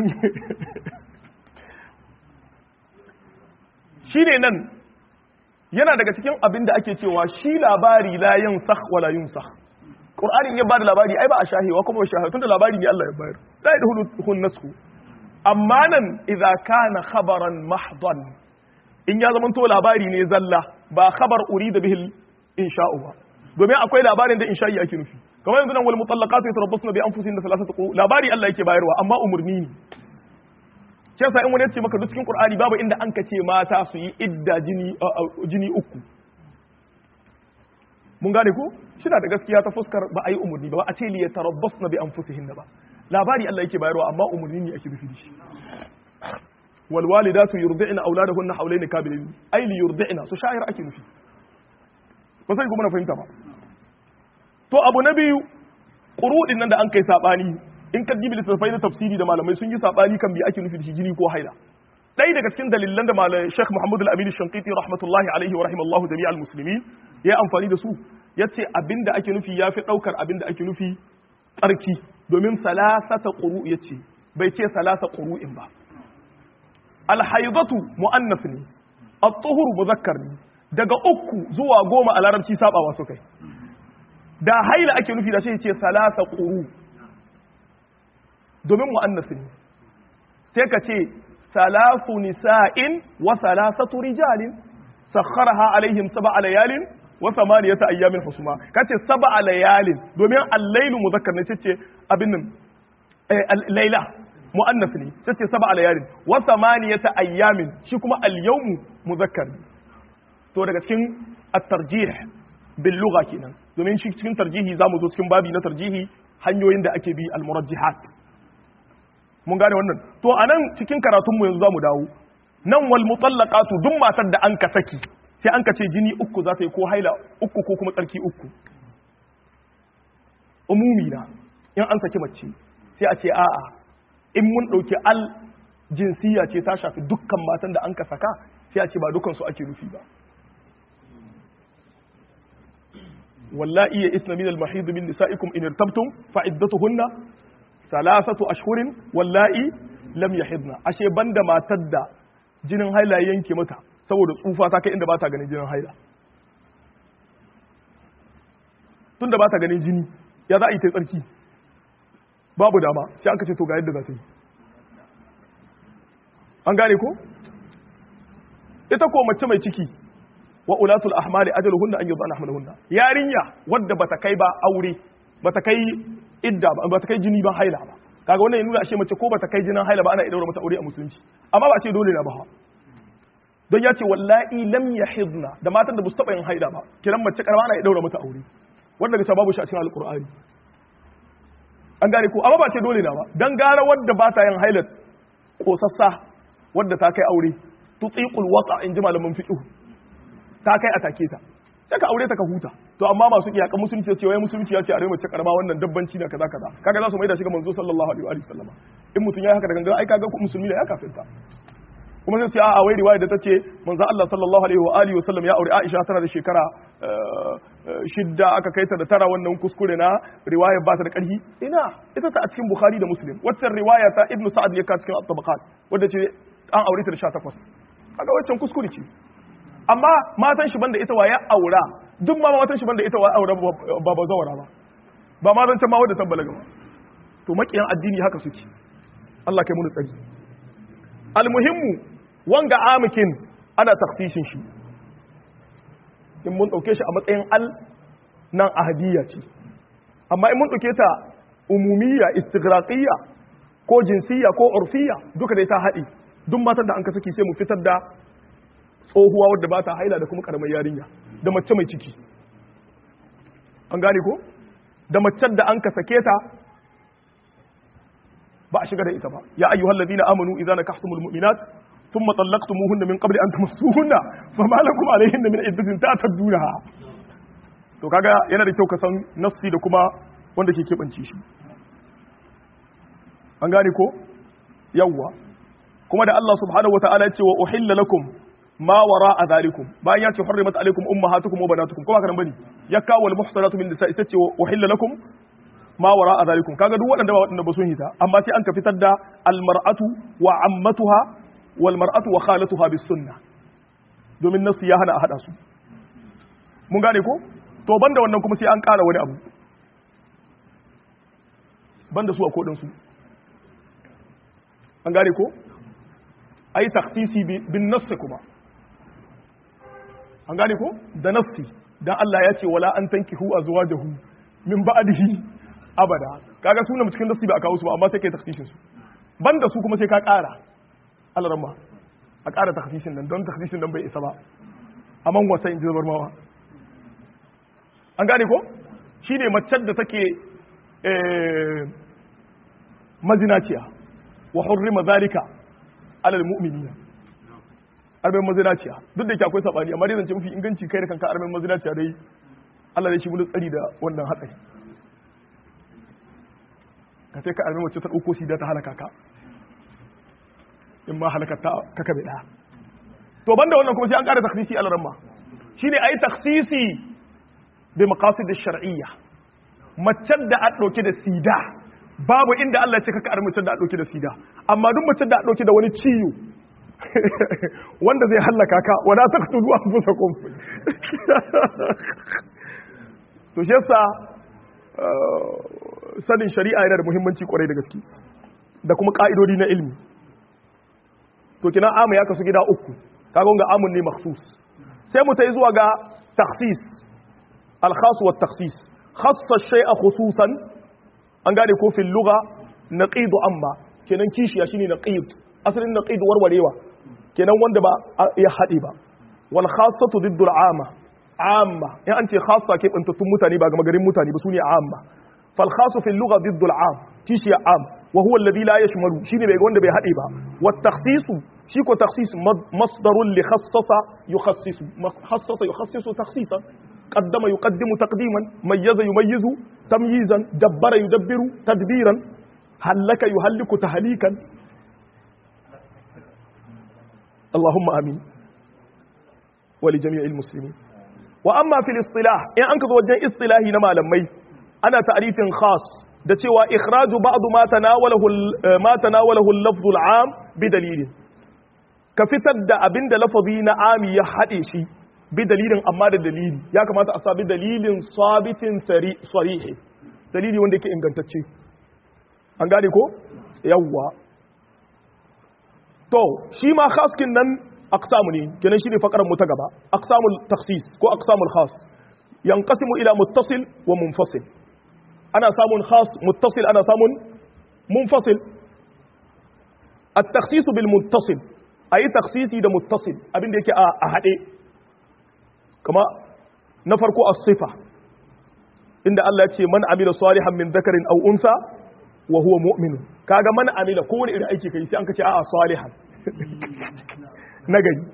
Speaker 1: shi ne nan yana daga cikin abin da ake cewa shi labari la yansakh wala yunsakh qur'ani ya bada labari ai ba a shahewa kuma shahewa tunda labari ne Allah ya bayar la yadkhulu nasku amma nan idza kana khabaran mahdan in ya zama to labari ne zalla ba khabar urida bihi insha'u ba domin akwai labarin da insha'i ake nufi kamar yanzu nan wal mutallaqatu yatarabbasna bi anfusihinna thalathata quru labari Allah yake bayarwa amma umurni ne shi yasa in wani yace maka duk cikin Qur'ani babu inda an ka ce mata su yi idda jini jini uku mun gane ko shina da gaskiya ta fuskar ba a yi umurni ba a ce li yatarabbasna bi anfusihinna ba labari Allah yake bayarwa amma umurni ne ake nufi da shi wal walidatu yurdi'na auladahunna hawlayn kamilayn ay li yurdi'na su sha'ir ake nufi ba sai kuma na fahimta ba to abu na biyu ƙuruɗin nan da an kai saɓani in ka gibi littattafai na tafsiri da malamai sun yi saɓani kan biya ake nufi da shi jini ko haila ɗaya daga cikin dalilan da malamai Sheikh Muhammad Al-Amin Shankiti rahmatullahi alaihi wa rahimallahu jami'al muslimin ya amfani da su ya ce abinda ake nufi ya fi ɗaukar abinda ake nufi tsarki domin salasata ƙuru ya ce bai ce salasa ƙuru'in ba alhaidatu mu'annas ne at-tuhur muzakkar ne daga uku zuwa goma a larabci sabawa su kai da haila ake nufi da shi ce salasa ƙuru domin mu'annas ne sai ka ce salasu nisa'in wa salasatu rijalin sakharaha alaihim sab'a layalin wa thamaniyata ayyamin husuma kace sab'a layalin domin al-lailu muzakkar ne ce abin nan laila mu'annas ne ce sab'a layalin wa thamaniyata ayyamin shi kuma al-yawmu muzakkar ne to daga cikin at-tarjih bil lugha kenan domin shi cikin tarjihi zamu zo cikin babi na tarjihi hanyoyin da ake bi al-murajjihat mun gane wannan to anan cikin karatun mu yanzu zamu dawo nan wal mutallaqatu duk matar da an ka saki sai an ka ce jini uku za ta yi ko haila uku ko kuma tsarki uku umumi na in an saki mace sai a ce a'a in mun dauki al jinsiya ce ta shafi dukkan matan da an ka saka sai a ce ba dukan su ake nufi ba واللائي يئسن من المحيض من نسائكم إن ارتبتم فعدتهن ثلاثة أشهر واللائي لم يحضن أشي بند ما تدى jinin haila yanke mata saboda tsufa ta kai inda ba ta ganin jinin haila tunda ba ta ganin jini ya za a yi ta tsarki babu dama sai an kace to ga yadda za ta yi an gane ko ita ko mace mai ciki wa ulatul ahmali ajaluhunna an yudana ahmalahunna yarinya wadda bata kai ba aure bata kai idda ba bata kai jini ba haila ba kaga wannan ya nuna ashe mace ko bata kai jinin haila ba ana idaura mata aure a musulunci amma ba a ce dole na ba don ya ce wallahi lam yahidna da matan da ba su taba yin haila ba kiran mace karama ana idaura mata aure wanda ga babu shi a cikin alqur'ani an gane ko amma ba ce dole na ba dan gara wadda ba ta yin haila kosassa wadda ta kai aure tutiqul waqa in ji malaman fiqh ta kai a take ta sai ka aure ta ka huta to amma masu iyakan musulunci ce wai musulunci ya ce a rai mace karama wannan dabbanci na kaza kaza kaga za su mai da shi ga manzo sallallahu alaihi wa sallam in mutum yayi haka da gangan ai kaga musulmi ne ya kafirta kuma sai ce a wai riwaya da ta ce manzo Allah sallallahu alaihi wa alihi wa sallam ya aure Aisha tana da shekara shidda aka kai ta da tara wannan kuskure na riwaya ba ta da karhi ina ita ta a cikin Bukhari da Muslim waccan riwaya ta Ibn Sa'ad ya ka cikin at-tabaqat wanda ce an aure ta da 18 kaga waccan kuskure ce amma matan shi banda ita waye aura duk ma matan shi banda ita waye aura ba ba zawara ba ba ma zancan ma wanda ta balaga ba to makiyan addini haka suke Allah kai mu tsari almuhimmu wanga amikin ana taksishin shi in mun dauke shi a matsayin al nan ahadiyya ce amma in mun dauke ta umumiyya istighraqiyya ko jinsiyya ko urfiyya duka dai ta haɗi duk matan da an ka saki sai mu fitar da tsohuwa wadda ba ta haila da kuma karamar yarinya da mace mai ciki an gane ko da macen da an ka sake ta ba a shiga da ita ba ya ayyuhal ladina amanu idza nakahtumul mu'minat thumma talaqtumuhunna min qabli an tamassuhunna fama lakum alayhinna min iddatin ta'tadunaha to kaga yana da kyau ka san nassi da kuma wanda ke kebance shi an gane ko yawwa kuma da Allah subhanahu wataala ya ce wa uhilla lakum ma wara a zalikum bayan ya ce hurrimat alaikum ummahatukum wa banatukum kuma karan bane ya kawo al muhsanatu min nisa'i sai ce wa uhilla lakum ma wara a zalikum kaga duk waɗanda ba waɗanda ba sun hita amma sai an ka fitar da al mar'atu wa ammatuha wal mar'atu wa khalatuha bis sunnah domin nasu ya hana a hada su mun gane ko to banda wannan kuma sai an ƙara wani abu banda su a kodin su an gane ko ai taksisi bin nassi kuma an gane ko da nassi dan Allah ya ce wala an tankihu azwajahu min ba'dihi abada kaga sunan cikin nassi ba a kawo su ba amma sai kai taksisin su banda su kuma sai ka ƙara Allah ramma a ƙara taksisin nan don taksisin nan bai isa ba amma wasa in ji zabar mawa an gane ko shine macen da take mazinaciya wa hurrima zalika alal mu'minina arbin mazinaciya duk da ke akwai sabani amma dai zance mafi inganci kai da kanka arbin mazinaciya dai Allah dai shi mun tsari da wannan hatsari ka sai ka arbin wacce ta dauko sida ta halaka ka in ma halaka ta ka kabe da to banda wannan kuma sai an kara takhsisi al ramma shine ai takhsisi bi maqasid ash-shar'iyya macen da a dauke da sida babu inda Allah ya ce kaka armacin da a ɗauki da sida amma duk macen da a ɗauki da wani ciwo wanda zai hallaka ka wala ta tudu an fusa kun to shi yasa sanin shari'a yana da muhimmanci kwarai da gaske da kuma ka'idodi na ilmi to kina amu ya kasu gida uku kaga ga amun ne makhsus sai mu ta yi zuwa ga takhsis al-khas wa takhsis khassa shay'a khususan an gane ko fil lugha naqidu amma kenan kishiya shine naqid asalin naqid warwarewa kenan wanda ba ya hade ba wal khassatu diddu al amma amma in an ce khassa ke bantattun mutane ba ga garin mutane ba sune amma fal khassu fil lugha diddu al am kishiya am wa huwa alladhi la yashmalu shine bai wanda bai hade ba wat takhsisu shi ko takhsis masdarun li khassasa yukhassisu khassasa yukhassisu takhsisan قدم يقدم تقديما ميز يميز تمييزا دبر يدبر تدبيرا هلك يهلك تهليكا اللهم امين ولجميع المسلمين واما في الاصطلاح ان انك وجه اصطلاحي نما لمي انا تعريف خاص da cewa ikhraju ba'd ma tanawalahu ma tanawalahu al-lafz al-am bi dalilin ka fitar da abinda lafazi na ami ya hade shi bi dalilin amma da dalili ya kamata a sabi dalilin sabitin sarihi dalili wanda yake ingantacce an gane ko yawwa to shi ma khaskin nan aqsamu ne kenan shine fakaran mu ta gaba aqsamul takhsis ko aqsamul khas yanqasimu ila muttasil wa munfasil ana samun khas muttasil ana samun munfasil at-takhsis bil muttasil ayi takhsisi da muttasil abinda yake a hade kama na farko a sifa inda Allah ce man amila salihan min zakarin aw unsa wa huwa mu'min kaga man amila ko wani irin aiki kai sai an kace a'a salihan nagari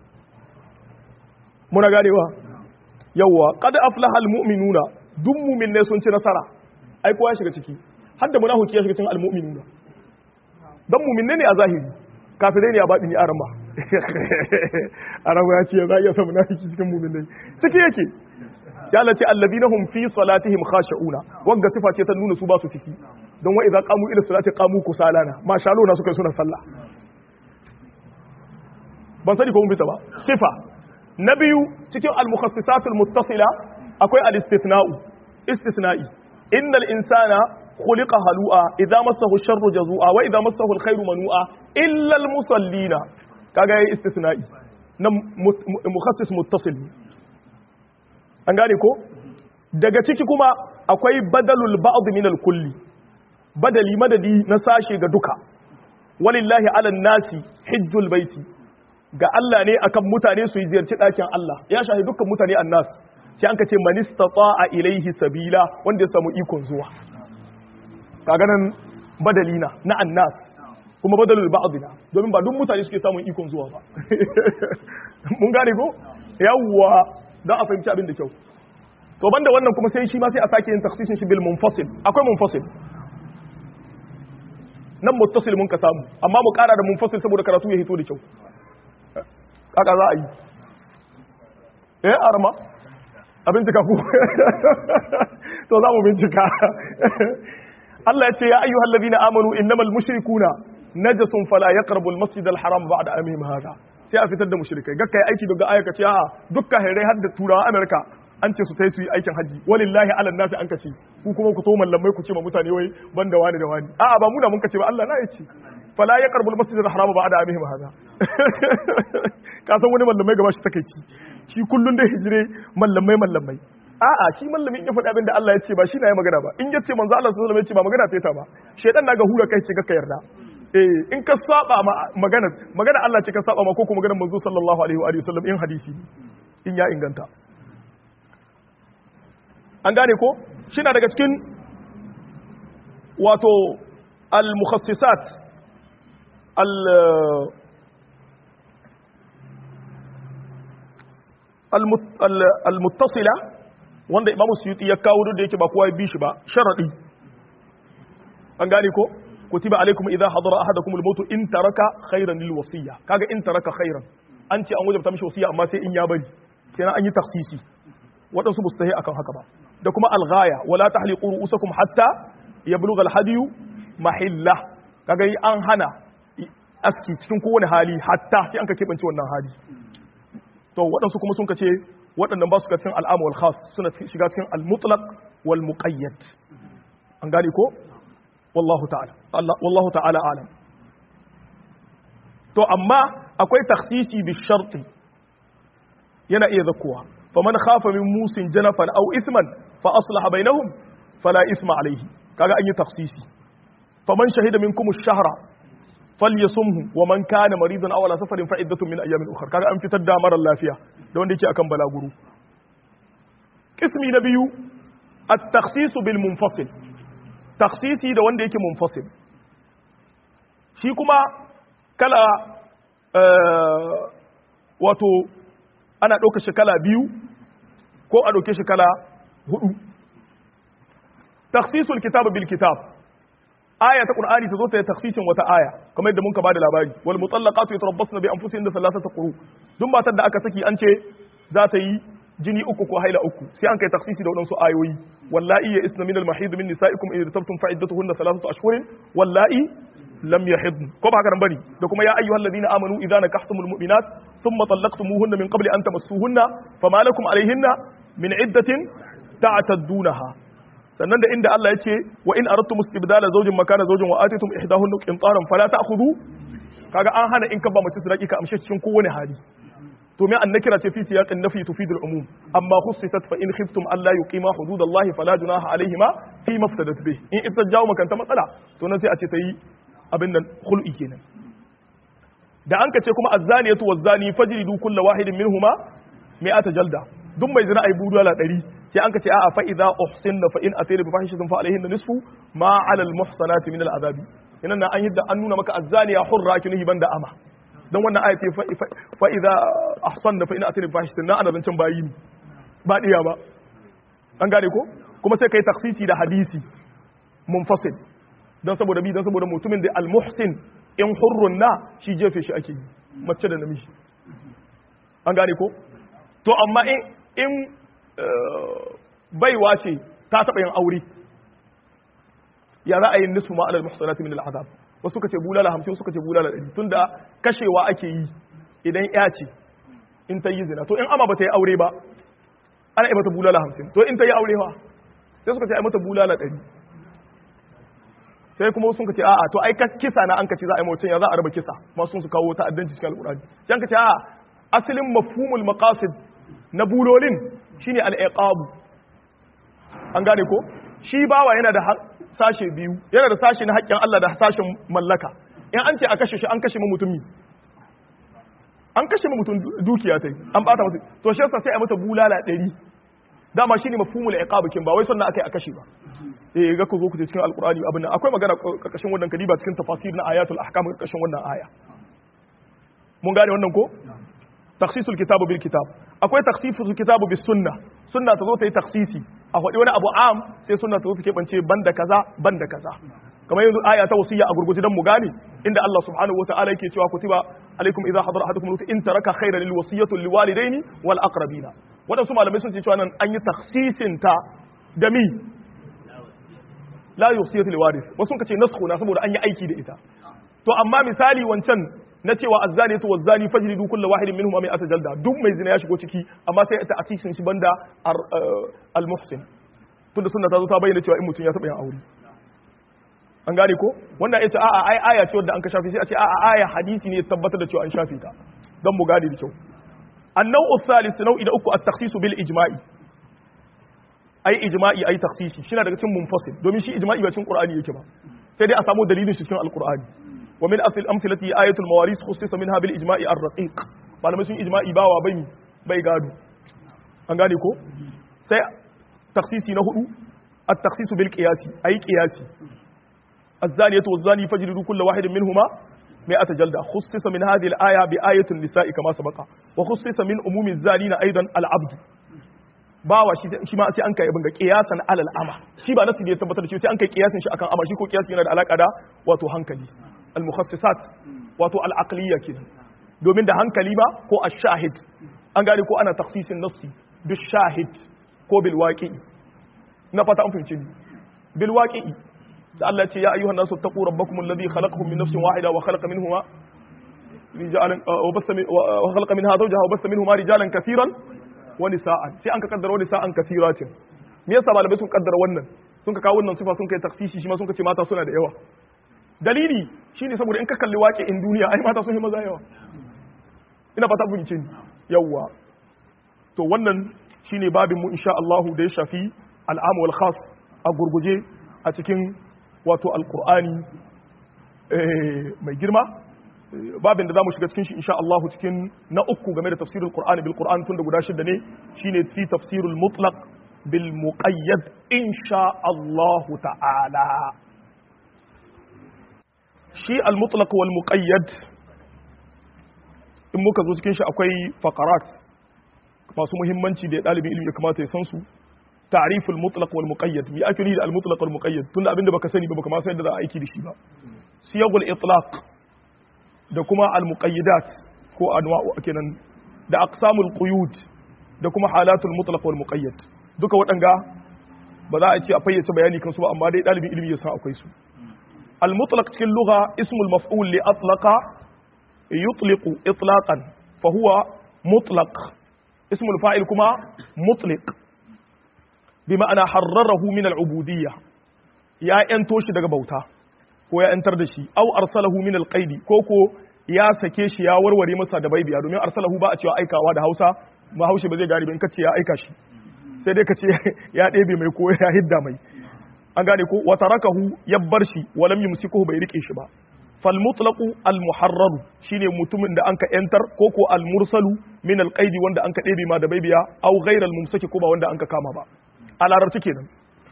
Speaker 1: muna ganewa yawa qad aflaha almu'minuna duk mu'minne sun ci nasara ai kowa ya shiga ciki har da munafiki ya shiga cikin almu'minuna dan mu'minne ne a zahiri kafirai ne a baɗin ya arama arama ya ce za a iya samu nafiki cikin muminai ciki yake ya lace allazina hum fi salatihim khashi'una wanda sifa ce ta nuna su ba su ciki don wa idza qamu ila salati qamu kusalana ma sha Allah na suka suna sallah ban sani ko mun fita ba sifa na biyu cikin al-mukhassisatul muttasila akwai al-istithna'u istithna'i innal insana khuliqa halu'a idza massahu sharru jazua wa idza massahu alkhairu manu'a illa almusallina kaga yayi istithna'i na mukhassis muttasil an gane ko daga ciki kuma akwai badalul ba'd min alkulli badali madadi na sashe ga duka walillahi ala nasi hajjul baiti ga Allah ne akan mutane su yi ziyarci ɗakin Allah ya shahi dukkan mutane annas sai an ka ce man istata'a ilaihi sabila wanda ya samu ikon zuwa kaga nan badalina na annas kuma badalul ba'dina domin ba duk mutane suke samun ikon zuwa ba mun gane ko yawwa dan a fahimci abin da kyau to banda wannan kuma sai shi ma sai a sake yin takhsisin shi bil munfasil akwai munfasil nan muttasil mun ka samu amma mu kara da munfasil saboda karatu ya hito da kyau kaka za a yi eh arma a bincika ku to za mu bincika Allah ya ce ya ayyuhal ladina amanu innamal mushrikuna najasun fala yaqrabu al masjid al haram ba'da amihim hada sai a fitar da mushrikai gakkai aiki daga ayyuka ce a dukkan hairai har da turawa Amerika an ce su tai su yi aikin haji walillahi ala nasi an kace ku kuma ku to mallamai ku ce ma mutane wai banda wani da wani a'a ba mu da mun kace ba Allah na yace fala ya karbul masjid al-haram ba da amihim hada ka san wani mallamai gaba shi takeici shi kullun da hijire mallamai mallamai a'a shi mallamin ya faɗi abin da Allah ya ce ba shi na yi magana ba in yace manzo Allah sallallahu alaihi wasallam ya ce ba magana ta ba shedan na ga hura kai ce ga ka yarda eh in ka saba ma magana magana Allah ce ka saba ma ko kuma maganar manzo sallallahu alaihi wa sallam in hadisi in ya inganta an gane ko shi na daga cikin wato al-mukhassisat al al-muttasila wanda imamu suyuti ya kawo da yake ba kowa ya bi shi ba sharadi an gane ko kutiba alaikum idza hadara ahadakum al-maut in taraka khayran lil wasiya kaga in taraka khayran an ce an wajabta mishi wasiya amma sai in ya bari sai an yi taksisi waɗansu ba su tahi akan haka ba da kuma al-ghaya wala tahliqu ru'usakum hatta yablugha al-hadiyu mahilla kaga an hana aski cikin kowane hali hatta sai an ka kebance wannan hali to waɗansu kuma sun ka ce waɗannan ba su ka cikin al'amu wal khas suna shiga cikin al-mutlaq wal muqayyad an gane ko wallahu ta'ala Allah wallahu ta'ala alam to amma akwai takhsisi bi sharti yana iya zakkuwa faman khafa min musin janafan aw isman fa aslaha bainahum fala isma alayhi kaga an yi takhsisi faman shahida minkum ash-shahra falyasumhu wa man kana maridan aw ala safarin fa iddatun min ayamin ukhra kaga an fitar da marar lafiya da wanda yake akan balaguru kismi na biyu at-takhsis bil munfasil takhsisi da wanda yake munfasil shi kuma kala wato ana ɗauka shi kala biyu ko a ɗauke shi kala hudu takhsisul kitab bil kitab aya ta qur'ani ta zo ta yi taksisin wata aya kamar yadda muka bada labari wal mutallaqatu yatarabbasna bi anfusihinna thalathata quru duk matar da aka saki an ce za ta yi jini uku ko haila uku sai an kai taksisi da wadansu ayoyi wallahi ya isna min al mahid min nisaikum in irtabtum fa iddatuhunna thalathatu ashhurin wallahi lam yahid ko ba haka nan bane da kuma ya ayyuhal ladina amanu idza nakahtumul mu'minat thumma talaqtumuhunna min qabli an tamassuhunna fama lakum alayhinna min iddatin ta'taddunaha sannan da inda Allah ya ce wa in aradtum istibdala zawjin makana zawjin wa atitum ihdahunna qintaran fala ta'khudhu kaga an hana in ka ba mace sadaki ka amshe cikin kowane hali to me annakira ce fi siyaqin nafi tufid al-umum amma khussisat fa in khiftum alla yuqima hududallahi fala junaha alayhima fi maftadat bih in ita jawo makanta matsala to nan sai a ce ta yi abin nan khul'i kenan da an ka ce kuma az-zaniyatu waz-zani fajridu kulla wahidin minhuma mi'ata jalda duk mai zina ai budala 100 sai an ka ce a'a fa idza uhsinna fa in atayna bi fahishatin fa alayhinna nisfu ma 'ala al-muhsanati min al-'adhabi inan an yadda an nuna maka az-zaniya hurra kinihi banda ama dan wannan aya ce fa idza ahsanna fa in atayna bi fahishatin na ana zancen bayi ne ba diya ba an gane ko kuma sai kai taksisi da hadisi munfasil dan saboda bi dan saboda mutumin da al-muhsin in hurrun na shi jefe shi ake yi mace da namiji an gane ko to amma in in baiwa ce ta taɓa yin aure ya za a yi nisfu ma'alar muhsanati min al'azab wasu suka ce bulala hamsin suka ce bulala ɗari tun da kashewa ake yi idan ya ce in ta yi zina to in ama ba ta yi aure ba ana yi mata bulala hamsin to in ta yi aure ba sai suka ce a yi mata bulala ɗari sai kuma sun ka ce a'a to ai kisa na an ka ce za a yi mawacin ya za a raba kisa masu sun su kawo ta'addanci cikin al'urani sai an ka ce a'a asalin mafhumul maqasid na bulolin shine al-iqabu an gane ko shi bawa yana da sashe biyu yana da sashe na haƙƙin Allah da sashen mallaka in an ce a kashe shi an kashe mu mutumi an kashe mu mutum dukiya tai an bata masa to shi yasa sai a mata bulala 100 dama shine mafhumul iqabu kin ba wai sannan akai a kashe ba eh ga ku zo ku cikin alqur'ani abin nan akwai magana karkashin wannan kadiba cikin tafasir na ayatul ahkam karkashin wannan aya mun gane wannan ko takhsisul kitabu bil kitab akwai takhsisul kitabu bis sunna sunna ta zo ta yi takhsisi a faɗi wani abu am sai sunna ta zo ta keɓance banda kaza banda kaza kamar yanzu aya ta wasiya a gurguje dan mu gane inda Allah subhanahu wataala yake cewa kutiba alaikum idza hadara ahadukum al in taraka khayran lil wasiyatu lil walidaini wal aqrabina wadansu malamai sun ce cewa nan an yi takhsisin ta da mi la wasiyatu lil warith wasu sun ce nasxu na saboda an yi aiki da ita to amma misali wancan na cewa azzaniyatu wazzani fajlidu kullu wahidin minhum mai jalda duk mai zina ya shigo ciki amma sai ta atisin shi banda al muhsin tunda sunna ta zo ta bayyana cewa in mutum ya taba yin aure an gane ko wannan ya ce a'a ai aya ce wadda an ka shafi sai a ce a'a aya hadisi ne tabbatar da cewa an shafi ta don mu gane da kyau annau usalis nau'i da uku at-takhsis bil ijma'i ai ijma'i ai takhsisi shi na daga cikin munfasil domin shi ijma'i ba cikin qur'ani yake ba sai dai a samu dalilin shi cikin alqur'ani wa min asl amsalati ayatul mawaris khussisa minha bil ijma'i ar-raqiq malamai sun ijma'i bawa bai bai gado an gane ko sai takhsisi na hudu at-takhsis bil qiyasi ai qiyasi الزانية والزاني فاجلدوا كل واحد منهما مئة جلدة خصص من هذه الآية بآية النساء كما سبق وخصص من أموم الزانين أيضا العبد bawa shi ma sai an kai abin ga kiyasan alal ama shi ba nasu da ya tabbatar da shi sai an kai kiyasin shi akan ama shi ko kiyasi yana da alaka da wato hankali al mukhassisat wato al aqliya kenan domin da hankali ba ko ash shahid an gane ko ana taksisin nassi bil shahid ko bil waqi na fata an fahimce ni bil waqi da Allah ce ya ayyuhan nasu taqu rabbakum alladhi khalaqakum min nafsin wahida wa khalaqa minhuma rijalan wa bassa wa khalaqa minha zawjaha wa bassa minhuma rijalan kaseeran wa nisaan sai an ka kaddara wa nisaan kaseeratin me yasa malamai sun kaddara wannan sun ka kawo wannan sifa sun kai taksisi shi ma sun ka ce mata suna da yawa dalili shine saboda in ka kalli waƙe in duniya ai mata sun yi maza yawa ina fata bin cin yawa to wannan shine babin mu insha Allah da ya shafi al'am wal khas a gurguje a cikin wato alkur'ani mai girma babin da za mu shiga cikin shi insha Allah cikin na uku game da tafsirul qur'ani bil qur'an tun da guda shida ne shine fi tafsirul mutlaq bil muqayyad insha Allah ta'ala shi al mutlaq wal muqayyad in muka zo cikin shi akwai faqarat masu muhimmanci da dalibin ilimi ya kamata ya san su تعريف المطلق والمقيد مي اكل هي المطلق والمقيد tunda abinda baka sani ba baka ma san yadda za a aiki da shi ba siyagul itlaq da kuma al muqayyidat ko anwa'u kenan da aqsamul quyud da kuma halatul mutlaq wal muqayyad duka waɗanga ba za a ce a fayyace bayani kansu ba amma dai dalibin ilimi ya san akwai su al mutlaq cikin lugha ismul maf'ul li atlaqa yutliqu itlaqan fa huwa mutlaq ismul fa'il kuma mutliq bi ma'ana harrarahu min al'ubudiyya ya ‘yanto shi daga bauta ko ya ‘yantar da shi au arsalahu min alƙaidi ko ko ya sake shi ya warware masa da baibiya domin arsalahu ba a cewa aikawa da hausa ma haushe ba zai gane in kace ya aika shi sai dai kace ya ɗebe mai ko ya hidda mai an gane ko wata rakahu ya bar shi walam yumsikuhu bai rike shi ba fal mutlaqu al muharraru shine mutumin da anka ‘yantar ko ko al mursalu min alƙaidi wanda anka ɗebe ma da baibiya au ghairal mumsaki ko ba wanda anka kama ba a larabci kenan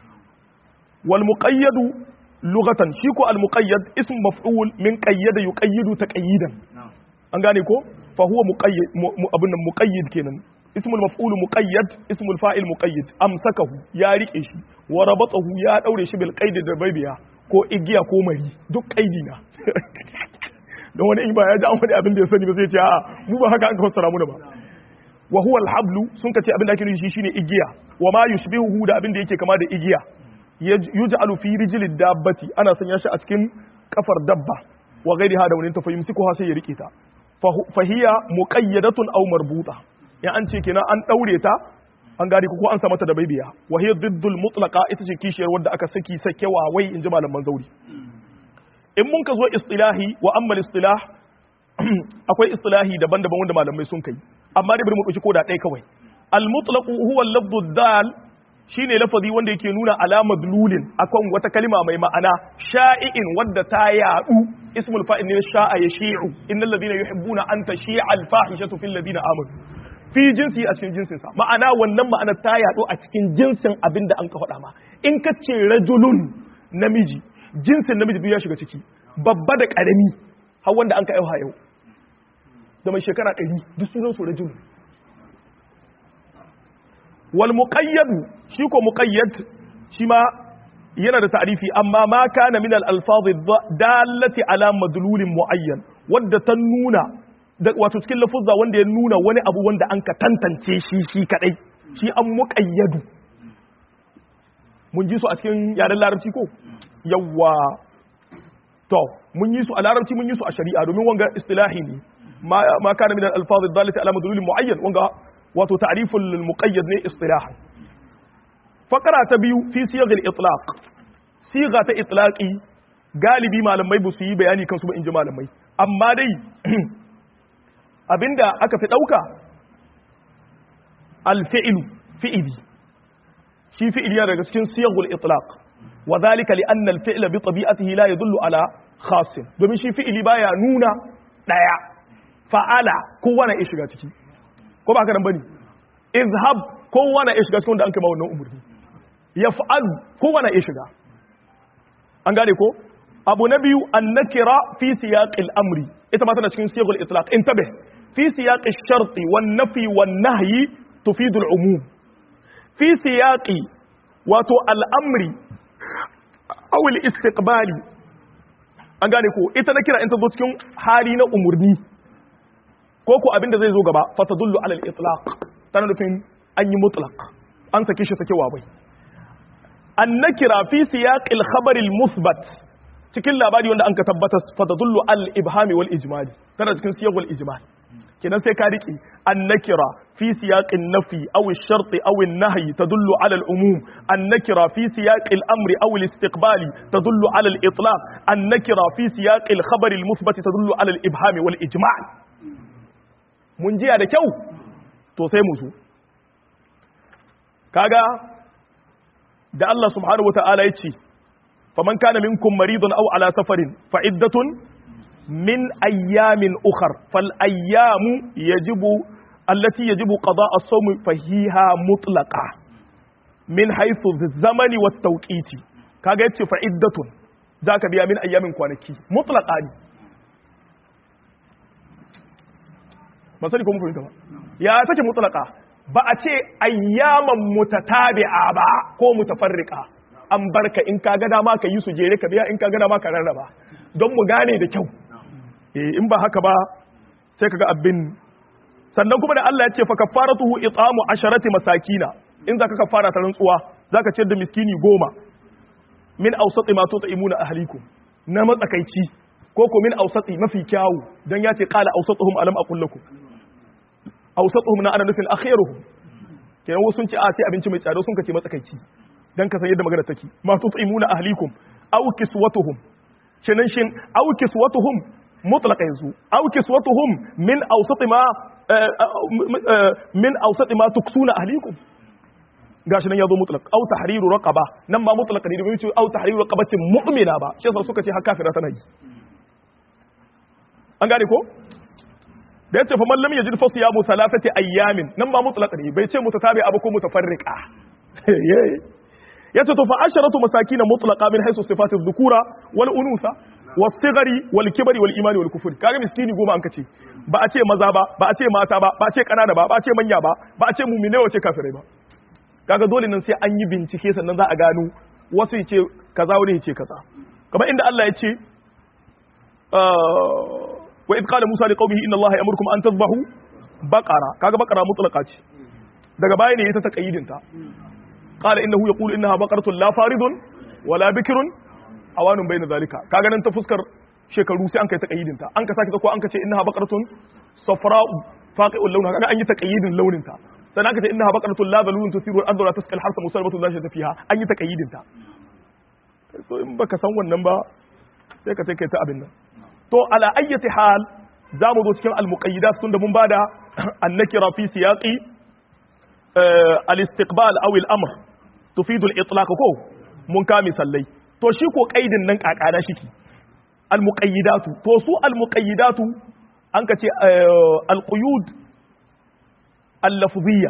Speaker 1: wal muqayyadu lughatan shi ko al muqayyad ism maf'ul min qayyada yuqayyidu taqayyidan an gane ko fa huwa muqayyid abun nan muqayyid kenan ismul maf'ul muqayyad ismul fa'il muqayyid amsakahu ya rike shi wa rabatahu ya daure shi bil qaidi da baibiya ko igiya ko mari duk qaidi na don wani in ba ya ji an wani abin da ya sani ba zai ce a'a mu ba haka an fassara mu da ba wa huwa alhablu sun kace abin da ake nufi shine igiya wa ma yushbihu da abin da yake kama da igiya yuj'alu fi rijlid dabbati ana sanya shi a cikin kafar dabba wa ghairiha da wani ta fayumsikuha sai ya rike ta fa hiya muqayyadatun aw marbuta ya an ce kenan an daure ta an gari ko an sa mata da baibiya wa hiya diddul mutlaqa ita ce kishiyar wanda aka saki sakewa wai inji malaman zauri in mun ka zo istilahi wa amma istilah akwai istilahi daban-daban wanda malamai sun kai amma dai bari mu dauki koda ɗaya kawai al mutlaq huwa al-lafdhu dal shine lafazi wanda yake nuna alama dululin akan wata kalima mai ma'ana sha'i'in wadda ta yadu ismul fa'il ne sha'a yashi'u innal ladina yuhibbuna an tashi'a al fahishatu fil ladina amanu fi jinsi a cikin jinsin sa ma'ana wannan ma'ana ta yadu a cikin jinsin abinda an ka faɗa ma in ka ce rajulun namiji jinsin namiji duk ya shiga ciki babba da karami har wanda an ka yau yau da mai shekara 100 duk sunan su rajulun wal muqayyad shi ko muqayyad shi ma yana da ta'rifi amma ma kana min al alfaz dallati ala madlulin muayyan wadda ta nuna wato cikin lafuzza wanda ya nuna wani abu wanda an ka tantance shi shi kadai shi an muqayyadu mun ji su a cikin yaren larabci ko yawa to mun yi su a larabci mun yi su a shari'a domin wanga istilahi ne ma ma kana min al-alfaz ad-dallati ala madlul muayyan wanga wato ta'riful muqayyad ne istilahan fakara ta biyu fi siyaghil itlaq siga ta itlaqi galibi malamai ba su yi bayani kansu ba in ji malamai amma dai abinda aka fi ɗauka alfi'ilu fi'ili shi fi'ili yana daga cikin siyagul itlaq wa zalika li anna al-fi'la bi tabi'atihi la yadullu ala khasin domin shi fi'ili baya nuna daya fa'ala kowa na iya shiga ciki ko ba haka nan bane izhab kowa na iya shiga cikin wanda an kai ma wannan umurni yaf'al kowa na iya shiga an gane ko abu na biyu annakira fi siyaqil amri ita ma tana cikin siyaqul itlaq intabih fi siyaqish sharti wan nafi wan nahyi tufidu al umum fi siyaqi wato al amri aw al istiqbali an gane ko ita na kira in ta zo cikin hali na umurni ko ko abinda zai zo gaba fa tadullu ala al itlaq tana nufin an yi mutlaq an sake shi sakewa bai annakira fi siyaqil khabar al musbat cikin labari wanda an ka tabbata fatadullu al ibhami wal ijmali tana cikin siyaqul ijmal kenan sai ka riki annakira fi siyaqin nafi aw ash-shart aw an-nahy tadullu ala al-umum annakira fi siyaqil amri aw al-istiqbali tadullu ala al-itlaq annakira fi siyaqil khabar al-muthbat tadullu ala al-ibhami wal ijmal mun jiya da kyau to sai musu kaga da Allah subhanahu wataala ya ce faman kana minkum maridun aw ala safarin fa iddatun min ayyamin ukhar fal ayyamu yajibu allati yajibu qada as-sawm fa hiya mutlaqa min haythu zamani wat tawqiti kaga yace fa iddatun zaka biya min ayyamin kwanaki mutlaqa ne masali ko mun fahimta ba ya take mutlaqa ba a ce ayyaman mutatabi'a ba ko mutafarriqa an barka in ka ga dama ka yi su jere ka biya in ka ga dama ka rarraba don mu gane da kyau eh in ba haka ba sai kaga abin sannan kuma da Allah ya ce fa kafaratuhu it'amu asharati masakina in zaka kafara ta rantsuwa zaka ciyar da miskini goma min awsati ma tut'imuna ahlikum na matsakaici ko ko min awsati mafi kyawu dan ya ce qala awsatuhum alam aqul lakum awsatuhum na ana nufin akhiruhum kenan wasu sun ce a sai abinci mai tsada sun kace matsakaici dan ka san yadda magana take ma tut'imuna ahlikum aw kiswatuhum shinan shin aw kiswatuhum mutlaq yanzu aw kiswatuhum min awsat ma min awsat ma tuksuna ahlikum gashi nan yazo mutlaq aw tahriru raqaba nan ma mutlaq ne domin aw tahriru raqabatin mu'mina ba shi yasa suka ce har kafira tana yi an gane ko da yace fa man lam yajid fa siyamu thalathati ayyamin nan ma mutlaq ne bai ce mutatabi abu ko mutafarriqa yace to fa asharatu masakin mutlaqa min haythu sifatu dhukura wal unutha was-sighari wal kibri wal imani wal kufri kaga miskini goma an kace ba a ce maza ba ba a ce mata ba ba a ce kanana ba ba a ce manya ba ba a ce mu'mine wace kafirai ba kaga dole nan sai an yi bincike sannan za a gano wasu yace kaza wani yace kaza kamar inda Allah ya ce wa idh qala musa liqaumihi inna allaha ya'murukum an tadhbahu baqara kaga baqara mutlaqa ce daga baya ne ita ta kayyidinta قال انه يقول انها بقره لا فارض ولا بكر اوان بين ذلك kaga nan ta fuskar shekaru sai an kai taqayyidin ta an ka saki ko an ka ce innaha baqaratun safra'u faqi'ul lawn kaga an yi taqayyidin launin ta sannan aka ce innaha baqaratun la balun tusiru al-ardh wa tasqal harsa musalmatun la shata fiha an yi taqayyidin ta to in baka san wannan ba sai ka sai kai ta abin nan to ala ayyati hal za mu zo cikin al-muqayyidat tunda mun bada annakira fi siyaqi al-istiqbal aw al-amr tufidu al-itlaq ko mun ka misallai to shi ko kaidin nan kakana shiki al-muqayyidatu to su al-muqayyidatu an ka ce al-quyud al-lafziyya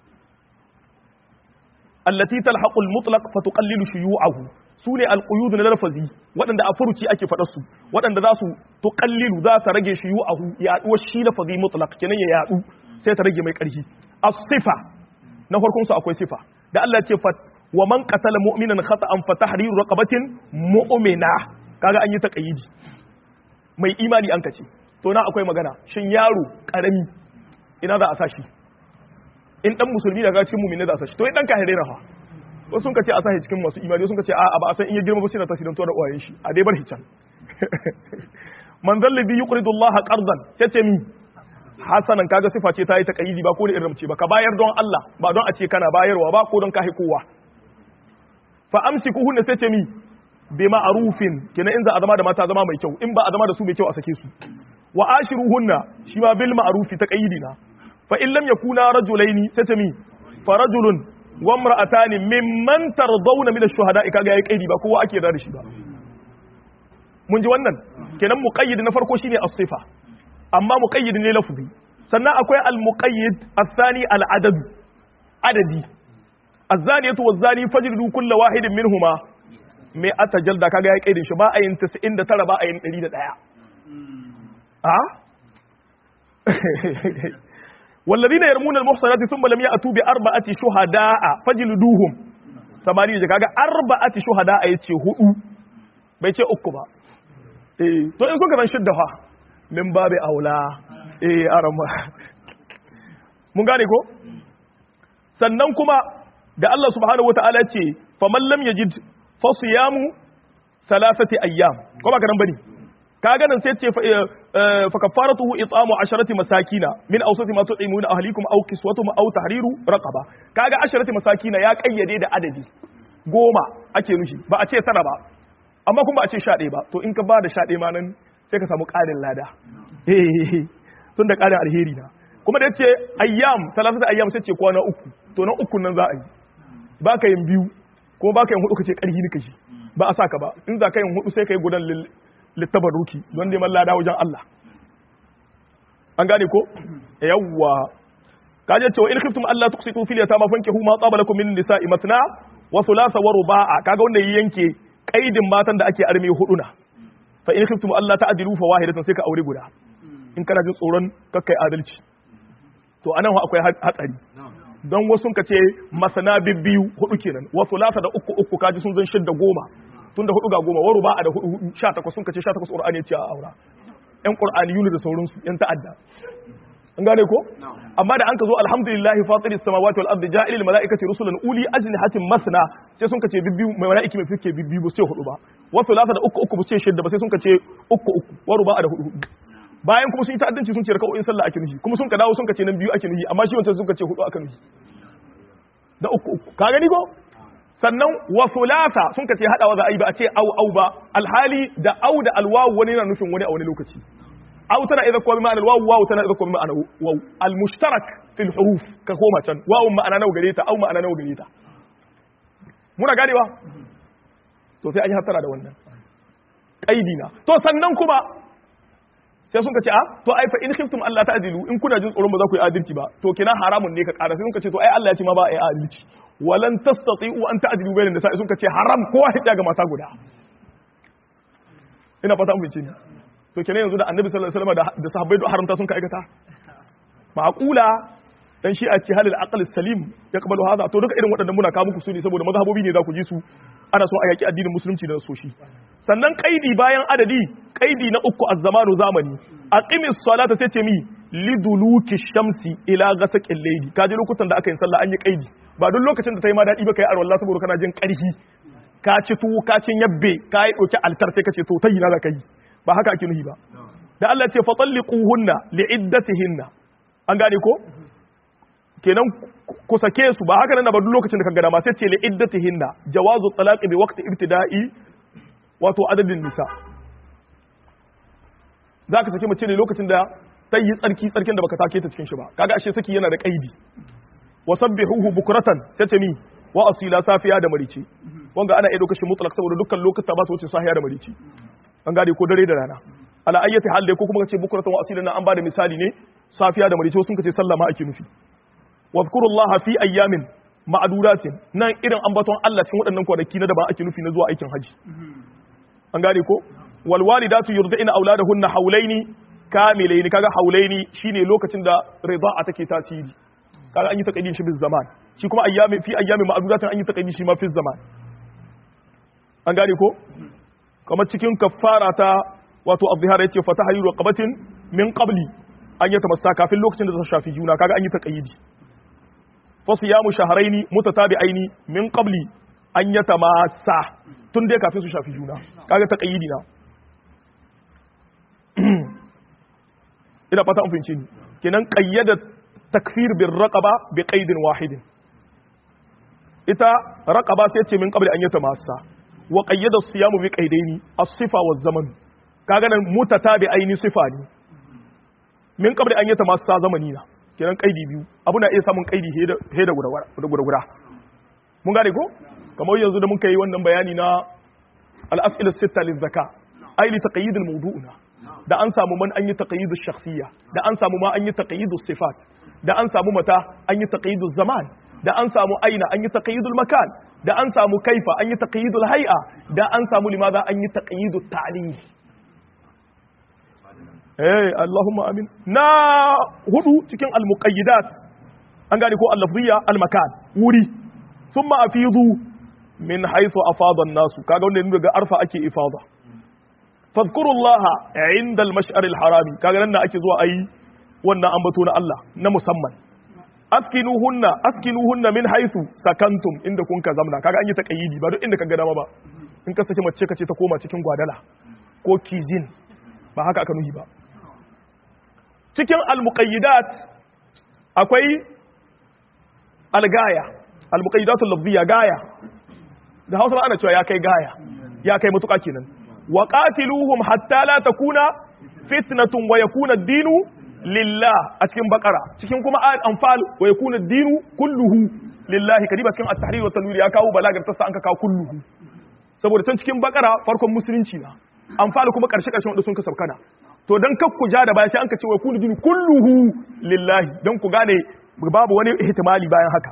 Speaker 1: allati talhaqu al-mutlaq fa tuqallilu shuyu'ahu sune al-quyud na lafazi waɗanda a furuci ake faɗar su waɗanda za su tuqallilu za ta rage shuyu'ahu yaduwar shi lafazi mutlaq kenan ya yadu sai ta rage mai ƙarfi as-sifa na farkon su akwai sifa da Allah ce wa man qatala mu'minan khata'an fa tahriru raqabatin mu'mina kaga an yi taqayidi mai imani an kace to na akwai magana shin yaro karami ina za a sashi in dan musulmi daga cikin mu'mini za a sashi to in dan kahire na fa wasu sun kace a sashi cikin masu imani sun kace a ba a san in ya girma ba sai na tasirin to da uwayen shi a dai bar hican man zalladhi yuqridu Allah qardan sai ce mi hasanan kaga sifa ce ta yi taqayidi ba ko da irin ce ba ka bayar don Allah ba don a ce kana bayarwa ba ko don ka kowa fa amsikuhunna sai ce mi bi ma'rufin kenan in za a zama da mata zama mai kyau in ba a zama da su mai kyau a sake su wa ashiruhunna shi ma bil ma'rufi taqayidi na fa in lam yakuna rajulaini sai ce mi fa rajulun wa imra'atani mimman tardawna min ash-shuhada'i kaga yayi kaidi ba kowa ake da shi ba mun ji wannan kenan muqayyid na farko shine as-sifa amma muqayyid ne lafzi sannan akwai al-muqayyid ath-thani al-adad adadi az-zaniyatu waz-zani fajridu kull wahidin minhuma mai ata jalda kaga ya kaidin shi ba a yin 99 ba a yin 101 a والذين يرمون المحصنات ثم لم يأتوا بأربعة شهداء فجلدوهم ثمانية kaga arba'ati shuhada yace hudu bai ce uku ba eh to in kuka san shidda fa min babu aula eh arama mun gane ko sannan kuma da Allah subhanahu wataala ce faman lam yajid fa siyamu thalathati ayyam ko ba karan bane kaga nan sai ce fa kafaratuhu it'amu asharati masakina min awsati ma tu'imuna ahlikum aw kiswatuhum aw tahriru raqaba kaga asharati masakina ya kayyade da adadi goma ake nushi ba a ce tara ba amma kuma ba a ce sha ɗaya ba to in ka ba da sha ɗaya ma nan sai ka samu ƙarin lada tun da ƙarin alheri na kuma da ce ayyam talatata ayyam sai ce kwana uku to nan uku nan za a yi ba ka yin biyu kuma ba ka yin hudu ka ce ƙarfi ni ka shi ba a sa ka ba in za ka yin hudu sai ka yi gudan littabaruki don neman lada wajen Allah an gane ko yawwa kaje cewa in khiftum Allah tuqsitu fil yatama fankihu ma taba lakum min nisa'i matna wa thulatha wa ruba'a kaga wanda yanke kaidin matan da ake arme hudu na fa in khiftum Allah ta'dilu fa wahidatan sai ka aure guda in kana jin tsoron kakkai adalci to anan akwai hatsari don wasu ka ce masana bibbiyu hudu kenan wa thulatha da uku uku kaji sun zan shidda goma tunda hudu ga goma waru ba a da hudu hudu sha takwas sun kace sha takwas qur'ani ce a aura yan qur'ani yunu da sauransu yan ta'adda an gane ko amma da an ka zo alhamdulillahi fatiris samawati wal ardi ja'ilil malaikati rusulan uli ajnihatin masna sai sun kace bibbiyu mai malaiki mai fike bibbiyu ba sai hudu ba wa thulatha da uku uku ba sai shidda ba sai sun kace uku uku waru ba a da hudu hudu bayan kuma sun yi ta'addanci sun ce raka'o'in sallah ake nufi kuma sun ka dawo sun kace nan biyu ake nufi amma shi wancan sun kace hudu aka nufi da uku uku ka gani ko sannan wa thulatha sun kace hadawa za a yi ba a ce au au ba alhali da au da alwawu wani yana nufin wani a wani lokaci au tana idza kuma ma'ana alwawu wawu tana idza kuma ma'ana wawu almushtarak fil huruf ka koma can wawu ma'ana nawa gare ta au ma'ana nawa gare ta muna ganewa to sai an yi hattara da wannan kaidi na to sannan kuma sai sun ce a to ai fa in khiftum Allah ta'dilu in kuna jin tsoron ba za ku yi adalci ba to kina haramun ne ka ƙara sai sun ce to ai Allah ya ce ma ba a yi adalci walan tastati'u an ta'dilu bainan nisa sun ce haram kowa ya ga mata guda ina fata mun ce ni to kenan yanzu da Annabi sallallahu alaihi wasallam da sahabbai da haramta sun ka aikata ma'qula dan shi a ce halil aql salim ya kabalu hada to duka irin waɗannan muna kawo muku su ne saboda mazhabobi ne za ku ji su ana so a yaki addinin musulunci da soshi sannan kaidi bayan adadi kaidi na uku az-zamanu zamani aqimis salata sai ce mi liduluki shamsi ila ghasaqil layli kaji lokutan da aka yi sallah an yi kaidi ba duk lokacin da ta yi ma dadi ba kai arwallah saboda kana jin karhi ka ci tuwo ka ci yabbe ka yi dauki altar sai ka ce to tayi na za ka yi ba haka ake nuhi ba da Allah ce fatalliquhunna li'iddatihinna an gane ko kenan ku sake su ba haka nan ba duk lokacin da ka gada ma sai ce li iddatihinna jawazu talaqi bi waqti ibtida'i wato adadin nisa zaka sake mace ne lokacin da ta yi tsarki tsarkin da baka take ta cikin shi ba kaga ashe saki yana da kaidi wasabbihuhu bukratan sai ce mi wa asila safiya da marice wanga ana iya lokacin mutlaq saboda dukkan lokuta ba su wuce safiya da marice an gade ko dare da rana ala ayyati hal dai ko kuma kace bukratan wa asila na an bada misali ne safiya da marice sun kace sallama ake nufi wadhkuru Allah fi ayyamin ma'adudatin nan irin ambaton Allah cikin waɗannan kwanaki na da ba ake nufi na zuwa aikin haji an gane ko wal walidatu yurdina auladahunna haulaini kamilaini kaga haulaini shine lokacin da rida'a take tasiri kaga an yi taqaddin shi biz zaman shi kuma ayyami fi ayyami ma'adudatin an yi taqaddin shi ma fi zaman an gane ko kamar cikin kaffara ta wato azhar yace fatahayyu raqabatin min qabli an yi tamassa kafin lokacin da ta shafi juna kaga an yi taqayyidi fasiyamu shahraini mutatabi'aini min qabli an yatamassa tun dai kafin su shafi juna kaga taqayyidi na ina fata an fahimci ni kenan qayyada takfir bir raqaba bi qaidin wahidin ita raqaba sai ce min qabli an yatamassa wa qayyada siyamu bi qaidaini as-sifa wa zaman kaga nan mutatabi aini sifa ne min qabli an yatamassa zamani na kenan qaidi biyu abu na iya samun qaidi he da guda guda mun gane ko kamar yanzu da muka yi wannan bayani na al-as'ila sitta lizaka ai li taqyid al-mawdu'na da an samu man an yi taqyid ash-shakhsiyya da an samu ma an yi taqyid sifat da an samu mata an yi taqyid zaman da an samu aina an yi taqyid al-makan da an samu kaifa an yi taqyid al-hay'a da an samu limadha an yi taqyid at-ta'lil eh Allahumma amin na hudu cikin al-muqayyidat an gane ko al-lafziyya al-makan wuri thumma afidu min haythu afada an-nasu kaga wanda daga arfa ake ifada fadhkurullaha inda al-mash'ar al-harami kaga nan da ake zuwa ayi wannan ambato na Allah na musamman askinuhunna askinuhunna min haythu sakantum inda kun ka zamna kaga an yi taqayyidi ba duk inda ka ga dama ba in ka saki mace kace ta koma cikin gwadala ko kijin ba haka aka nuhi ba cikin al-muqayyidat akwai al-gaya al-muqayyidatul lafziyya gaya da Hausa ana cewa ya kai gaya ya kai mutuka kenan wa qatiluhum hatta la takuna fitnatun wa yakuna ad-dinu lillah a cikin bakara cikin kuma ayat anfal wa yakuna ad-dinu kulluhu lillahi kadiba cikin at-tahrir wa tanwir ya kawo balagar tasa an ka kawo kulluhu saboda can cikin bakara farkon musulunci na anfal kuma karshe karshen wanda sun ka sabkana to dan kak ku ja da baya sai an ka ce wa yakuna ad-dinu kulluhu lillahi dan ku gane babu wani ihtimali bayan haka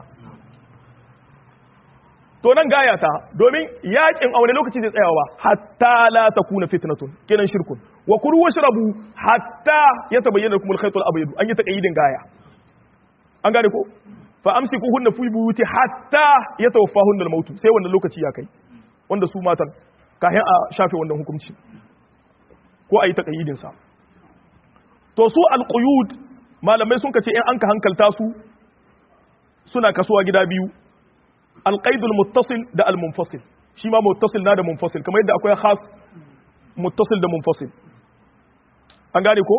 Speaker 1: to nan gaya ta domin yakin a wani lokaci zai tsayawa hatta la takuna fitnatun kenan shirkun wa kulu washrabu hatta yatabayyana lakum al-khayt al-abyad an yi taqayyidin gaya an gane ko fa amsikuhunna fi buyuti hatta yatawaffahunna al-maut sai wannan lokaci ya kai wanda su matan kahin a shafe wannan hukunci ko ayi taqayyidin sa to su al-quyud malamai sun kace in an ka hankalta su suna kasuwa gida biyu alƙaidul muttasil da almunfasil shi ma muttasil na da munfasil kamar yadda akwai khas muttasil da munfasil an gane ko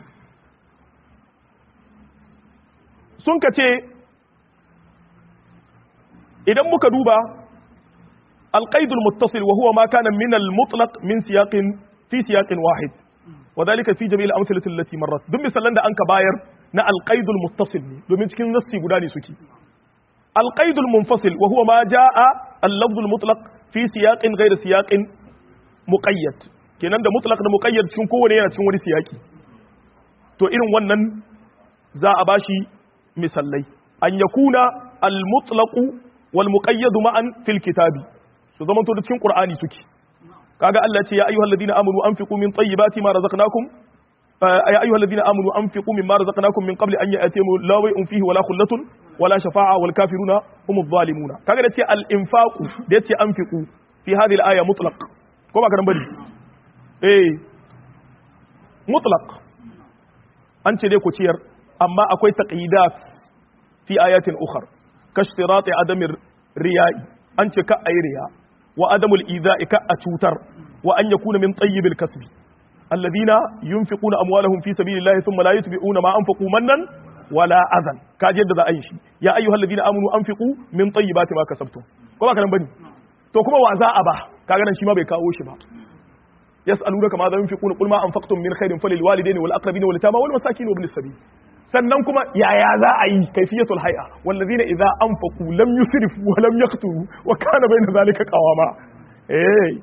Speaker 1: sun ka ce idan muka duba alƙaidul muttasil wa huwa ma kana min al-mutlaq min siyaqin fi siyaqin wahid wa dhalika fi jami'il amthilati allati marrat duk misalan da anka bayar na alƙaidul muttasil ne domin cikin nassi guda ne suke القيد المنفصل وهو ما جاء اللفظ المطلق في سياق غير سياق مقيد kenan da mutlaq da muqayyad cikin kowane yana cikin wani siyaki to irin wannan za a bashi misallai an yakuna al mutlaq wal muqayyad ma'an fil kitabi su zaman to da cikin qur'ani suke kaga Allah ce ya ayyuhal ladina amanu anfiqu min tayyibati ma razaqnakum ya ayyuhal ladina amanu anfiqu mimma razaqnakum min qabli an ya'tiyakum la way'un fihi wala khullatun wala shafa'a wal kafiruna humuz zalimuna kaga da ce al infaqu da yace anfiqu fi hadhihi al aya mutlaq ko ba karan bari eh mutlaq an ce dai ku ciyar amma akwai taqidat fi ayatin ukhra kashtirati adamir riya'i an ce ka ayi riya wa adamul idha'i ka a cutar wa an yakuna min tayyibil kasbi alladhina yunfiquna amwalahum fi sabilillahi thumma la yutbi'una ma anfaqu mannan wala azan ka ji yadda za a yi shi ya ayyuhal ladina amanu anfiqu min tayyibati ma kasabtum ko ba ka nan bane to kuma wa za a ba kaga nan shi ma bai kawo shi ba yas'alunaka ma za yunfiquna qul ma anfaqtum min khairin falil walidayni wal aqrabina wal yatama wal masakin wa ibnis sabil sannan kuma yaya za a yi kaifiyatul hay'a wal ladina idza anfaqu lam yusrifu wa lam yaqturu wa kana bayna zalika qawama eh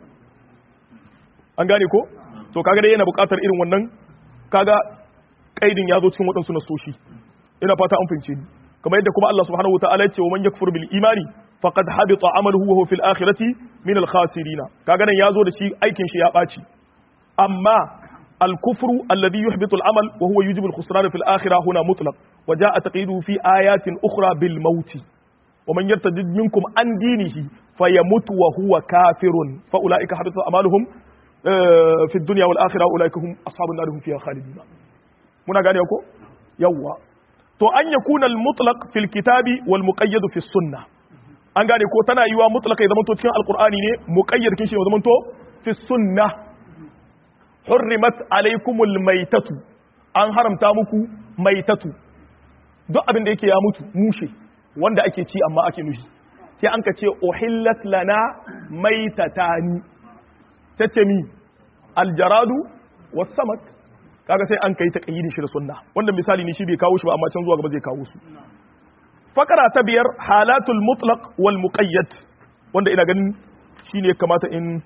Speaker 1: an gane ko to kaga dai yana buƙatar irin wannan kaga kaidin ya zo cikin waɗansu nasoshi ina fata an fahimce ni kamar yadda kuma Allah subhanahu wa ta'ala ya ce wa man yakfur bil imani faqad habita amaluhu wa huwa fil akhirati min al khasirin kaga nan yazo da shi aikin shi ya baci amma al kufru alladhi yuhbitu al amal wa huwa yujibu al khusran fil akhirah huna mutlaq wa jaa taqyiduhu fi ayatin ukhra bil maut wa man yartadid minkum an dinihi fayamut wa huwa kafirun fa ulaika habita amaluhum fi dunya wal akhirah ulaika hum ashabun nar hum fiha khalidun muna gane ko yawwa to an yakuna al-mutlaq fil kitabi wal muqayyad fi sunnah an gane ko tana yiwa mutlaq ya zamanto cikin alqur'ani ne muqayyad kin shi ya zamanto fi sunnah hurrimat alaykumul maytatu an haramta muku maitatu duk abin da yake ya mutu mushe wanda ake ci amma ake nushi sai an ka ce uhillat lana maitatani tace mi aljaradu was samak kaga sai an kai taqyidin shi da sunna wannan misali ne shi bai kawo shi ba amma can zuwa gaba zai kawo su fakara ta biyar halatul mutlaq wal muqayyad wanda ina ganin shine kamata in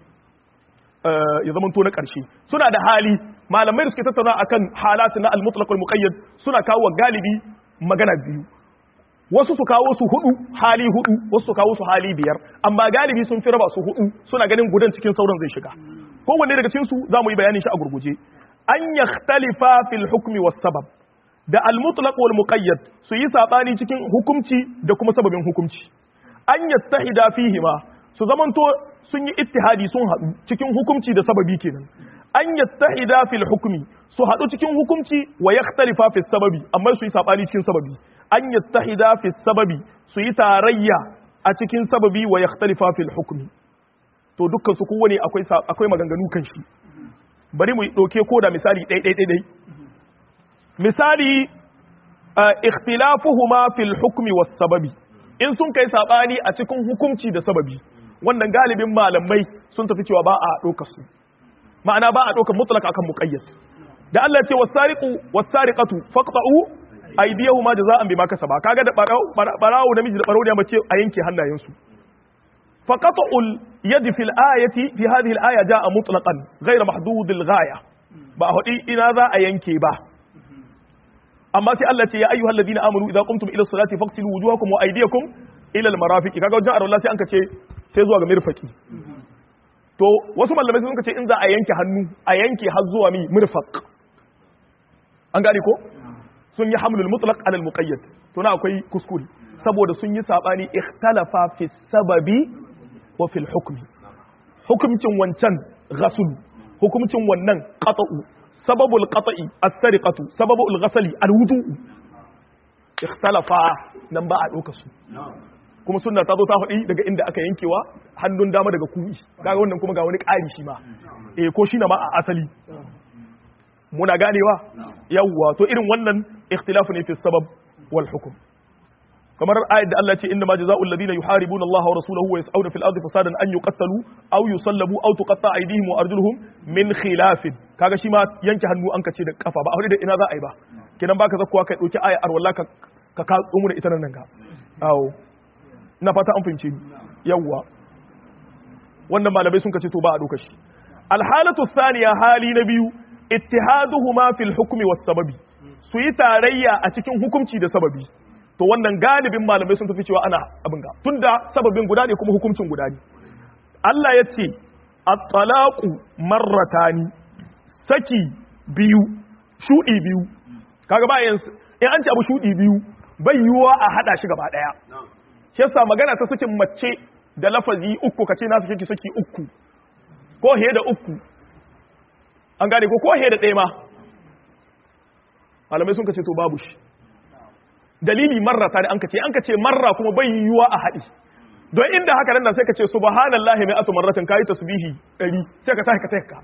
Speaker 1: ya zama to na ƙarshe suna da hali malamai da suke tattauna akan halatu na al-mutlaq wal muqayyad suna kawo galibi magana biyu wasu su kawo su hudu hali hudu wasu su kawo su hali biyar amma galibi sun fi raba su hudu suna ganin gudan cikin sauran zai shiga kowanne daga cikin su zamu yi bayanin shi a gurguje an yakhtalifa fil hukmi was sabab da al-mutlaq wal muqayyad su yi sabani cikin hukunci da kuma sababin hukunci an yattahida fihima su zamanto sun yi ittihadi sun haɗu cikin hukunci da sababi kenan an yattahida fil hukmi su haɗu cikin hukunci wa yakhtalifa fi sababi amma su yi sabani cikin sababi an yattahida fi sababi su yi tarayya a cikin sababi wa yakhtalifa fil hukmi to dukkan su kowane akwai akwai maganganu kan shi bari mu doke ko da misali ɗai ɗai ɗai misali ikhtilafuhuma fil hukmi was sababi in sun kai sabani a cikin hukunci da sababi wannan galibin malamai sun tafi cewa ba a ɗaukar su ma'ana ba a ɗaukar mutlaka akan muqayyad da Allah ce wasariqu wasariqatu faqta'u aydiyahuma jaza'an bima kasaba kaga da barawo namiji da barawo da mace a yanke hannayensu faqata'ul yadi fil ayati fi hadhihi al aya ja'a mutlaqan ghayra mahdud al ghaya ba hudi ina za a yanke ba amma sai Allah ce ya ayyuhal ladina amanu idza qumtum ila salati faghsilu wujuhakum wa aydiyakum ila al marafiqi kaga wajen arwala sai an ka ce sai zuwa ga mirfaki to wasu malamai sun ka ce in za a yanke hannu a yanke har zuwa mi mirfaq an gane ko sun yi hamlul mutlaq ala al muqayyad to na akwai kuskure saboda sun yi sabani ikhtalafa fi sababi wa fil hukmi hukumcin wancan ghasl hukumcin wannan qata'u sababul qata'i as-sariqatu sababul ghasli al-wudu'u ikhtalafa nan ba a doka su kuma sunna ta zo ta faɗi daga inda aka yankewa hannun dama daga ku'i kaga wannan kuma ga wani ƙari shi ma eh ko shi na ma a asali muna ganewa yawwa to irin wannan ikhtilafu ne fi sabab wal hukm kamar ayat da Allah ce inna ma jazaa'ul ladina yuharibuna Allah wa rasulahu wa yas'una fil ardi fasadan an yuqattalu aw yusallabu aw tuqatta aydihim wa arjuluhum min khilafin kaga shi ma yanke hannu an kace da kafa ba a da ina za a yi ba kenan baka zakkuwa kai dauki ayat arwalla ka ka ka tsumu da ita nan ga awo ina fata an fahimce ni yawwa wannan malamai sun kace to ba a doka shi alhalatu thaniya hali na biyu ittihaduhuma fil hukmi was sababi su yi tarayya a cikin hukunci da sababi to wannan galibin malamai sun tafi cewa ana abin ga tunda sababin guda ne kuma hukuncin guda ne Allah ya ce at-talaqu marratani saki biyu shudi biyu kaga ba yin in an ce abu shudi biyu bai yiwuwa a hada shi gaba daya shi yasa magana ta sakin mace da lafazi uku kace na saki saki uku ko he da uku an gane ko ko he da ɗaya ma malamai sun kace to babu shi dalili marra ta an kace an kace marra kuma bai yiwuwa a haɗi don inda haka nan sai ka ce subhanallahi mai atu marratin kayi tasbihi ɗari sai ka tashi ka tashi ka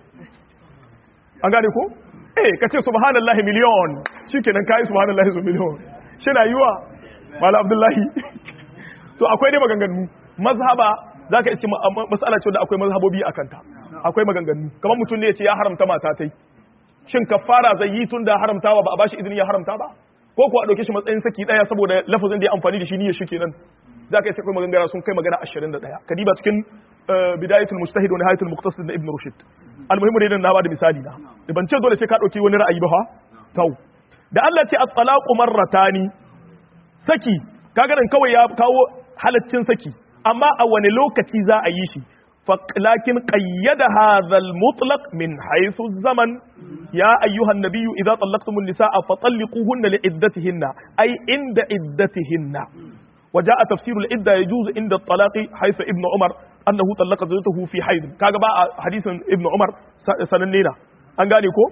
Speaker 1: an gane ko eh ka ce subhanallahi miliyon shikenan kayi subhanallahi su miliyon shi na yiwa malam abdullahi to akwai dai maganganu mazhaba zaka iske mas'ala ce da akwai mazhabobi akan ta akwai maganganu kamar mutum ne ya ce ya haramta mata tai shin kafara zai yi tun da haramtawa ba a bashi izini ya haramta ba ko kuwa a ɗauke shi matsayin saki ɗaya saboda lafazin da ya amfani da shi niyyar shi kenan za ka yi sakwai magangara sun kai magana ashirin da ɗaya kadiba cikin bidayatul mujtahid wa nihayatul muqtasid na ibn rushd almuhimmu dai na ba da misali na da ban ce dole sai ka ɗauki wani ra'ayi ba fa tau da Allah ce at-talaqu marratani saki kaga nan kawai ya kawo halaccin saki amma a wani lokaci za a yi shi لكن قيد هذا المطلق من حيث الزمن يا أيها النبي إذا طلقتم النساء فطلقوهن لعدتهن أي عند عدتهن وجاء تفسير العدة يجوز عند الطلاق حيث ابن عمر أنه طلق زوجته في حيض كاغا بقى حديث ابن عمر سننينا an gane ko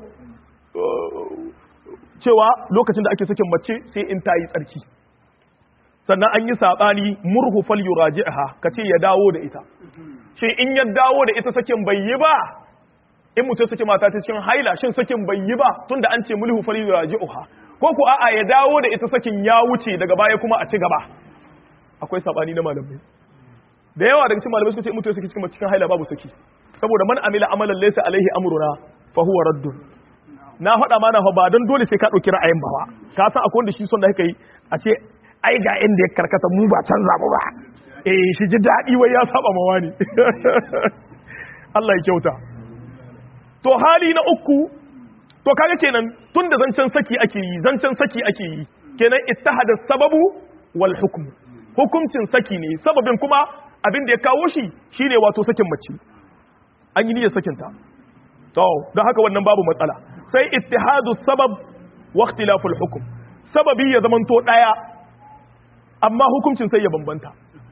Speaker 1: cewa lokacin da ake sakin mace sai in ta yi tsarki sannan an yi saɓani murhu fal yuraji'ha kace ya dawo da ita shi in ya dawo da ita sakin bai yi ba in mutum saki mata ta cikin haila shin sakin bai yi ba tunda an ce mulhu fali raji'uha ko ko a'a ya dawo da ita sakin ya wuce daga baya kuma a ci gaba akwai sabani na malamai da yawa daga cikin malamai suka ce mutum saki cikin cikin haila babu saki saboda man amila amalan laysa alaihi amruna fa huwa raddun na faɗa mana fa ba don dole sai ka ɗauki ra'ayin ba ka san akwai wanda shi son da kai a ce ai ga inda ya karkata mu ba canza mu ba eh shi ji daɗi wai ya saba mawa ne Allah ya kyauta to hali na uku to kaga kenan tun da zancen saki ake yi zancen saki ake yi kenan ittihada sababu wal hukm hukuncin saki ne sababin kuma abin da ya kawo shi shine wato sakin mace an yi niyyar sakinta to don haka wannan babu matsala sai ittihadu sabab wa ikhtilaful hukm sababi ya zamanto daya amma hukuncin sai ya bambanta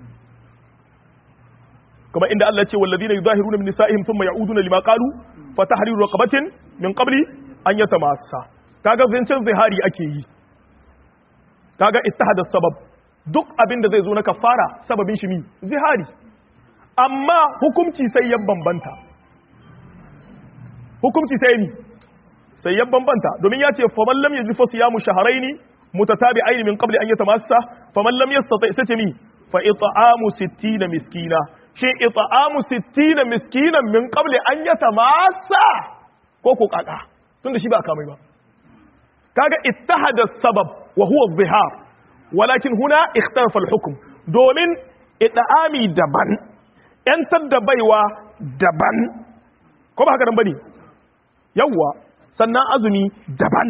Speaker 1: kuma inda Allah ce walladina yudahiruna min nisa'ihim thumma ya'uduna lima qalu fa tahriru raqabatin min qabli an yatamassa kaga zancen zihari ake yi kaga ittihada sabab duk abin da zai zo na kafara sababin shi mi zihari amma hukunci sai ya bambanta hukunci sai ni sai ya bambanta domin ya ce faman lam yaji fa siyamu shahrayn mutatabi'ain min qabli an yatamassa faman lam yastati sai ce mi fa it'amu 60 miskina shi it'amu 60 miskinan min qabli an yatamassa ko ko kaka tunda shi ba kamai ba kaga ittahada sabab wa huwa adh-dhihar walakin huna ikhtalafa al-hukm domin it'ami daban yantar da baiwa daban ko ba haka nan bane yawwa sannan azumi daban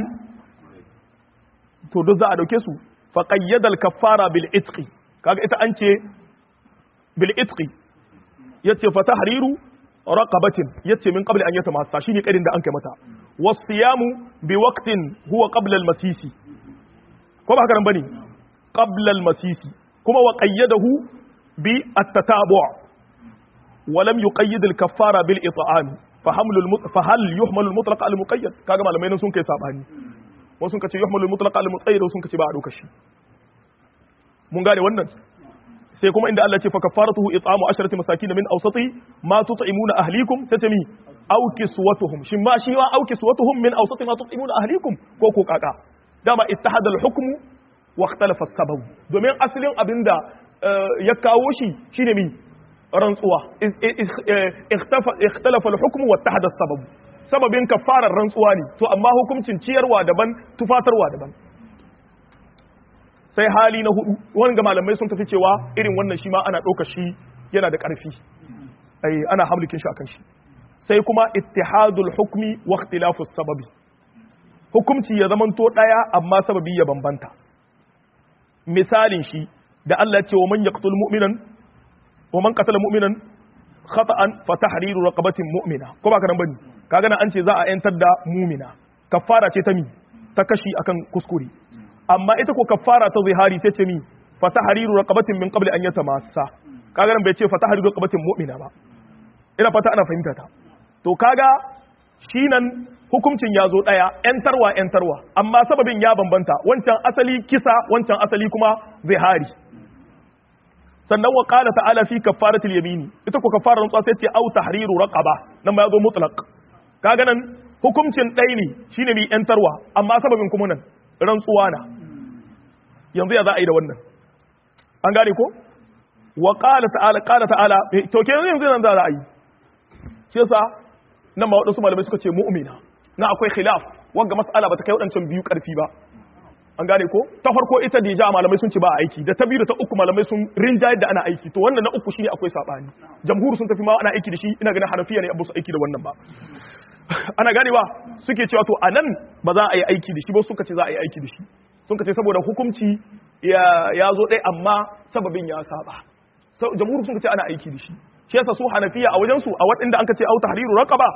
Speaker 1: to duk za a dauke su fa qayyada al kaffara bil itqi kaga ita an ce bil itqi yace fa tahriru raqabatin yace min qabli an yatamassa shine kadin da an kai mata wasiyamu bi waqtin huwa qabla al masisi ko ba haka nan bane qabla al masisi kuma wa qayyadahu bi at tatabu' ولم يقيد الكفاره بالاطعام فحمل المط... فهل يحمل المطلق على المقيد kaga malamai nan sun kai sabani wasu sun kace yuhmalu al-mutlaq ala al-muqayyad wasu sun kace ba a doka shi mun gane wannan sai kuma inda Allah ya ce fa kafaratuhu it'amu asharati masakin min awsati ma tut'imuna ahlikum sai ce mi aw kiswatuhum shin ma shi wa aw kiswatuhum min awsati ma tut'imuna ahlikum ko ko kaka dama ittahada al-hukmu wa ikhtalafa as-sabab domin asalin abinda ya kawo shi shine mi rantsuwa ikhtalafa al-hukmu wa tahada sabab sababin kafarar rantsuwa ne to amma hukuncin ciyarwa daban tufatarwa daban sai hali na hudu wanga malamai sun tafi cewa irin wannan shi ma ana ɗauka shi yana da ƙarfi ai ana hamlikin shi akan shi sai kuma ittihadul hukmi wa ikhtilafu sababi hukumci ya zamanto daya amma sababi ya bambanta misalin shi da Allah ya ce wa man yaqtul mu'minan ومن قتل مؤمنا خطا فتحرير رقبه مؤمنه ko ba karan bane kaga nan an ce za a yantar da mu'mina kafara ce ta mi ta kashi akan kuskure amma ita ko kafara ta zihari sai ce mi fatahriru raqabatin min qabli an yatamassa kaga nan bai ce fatahriru raqabatin mu'mina ba ina fata ana fahimta ta to kaga shi nan hukuncin ya zo daya yantarwa yantarwa amma sababin ya bambanta wancan asali kisa wancan asali kuma zihari sannan wa qala ta'ala fi kaffaratil yamini ita ko kaffarar rantsuwa sai ce au tahriru raqaba nan ma yazo mutlaq kaga nan hukuncin ɗai ne shine mai yantarwa amma sababin kuma nan rantsuwa na yanzu ya za a yi da wannan an gane ko wa qala ta'ala qala ta'ala to kenan yanzu nan za a yi shi yasa nan ma wadansu malamai suka ce mu'mina na akwai khilaf wanga mas'ala bata kai wadancan biyu karfi ba an gane ko ta farko ita da ja malamai sun ce ba aiki da ta biyu da ta uku malamai sun rinjayar da ana aiki to wannan na uku shine akwai sabani jamhur sun tafi ma ana aiki da shi ina ganin hanafiya ne abu su aiki da wannan ba ana ganewa suke cewa to anan ba za a yi aiki da shi ba suka ce za a yi aiki da shi sun ce saboda hukunci ya zo ɗaya amma sababin ya saba jamhur sun ce ana aiki da shi shi yasa su hanafiya a wajen su a waɗanda an ka ce au tahriru raqaba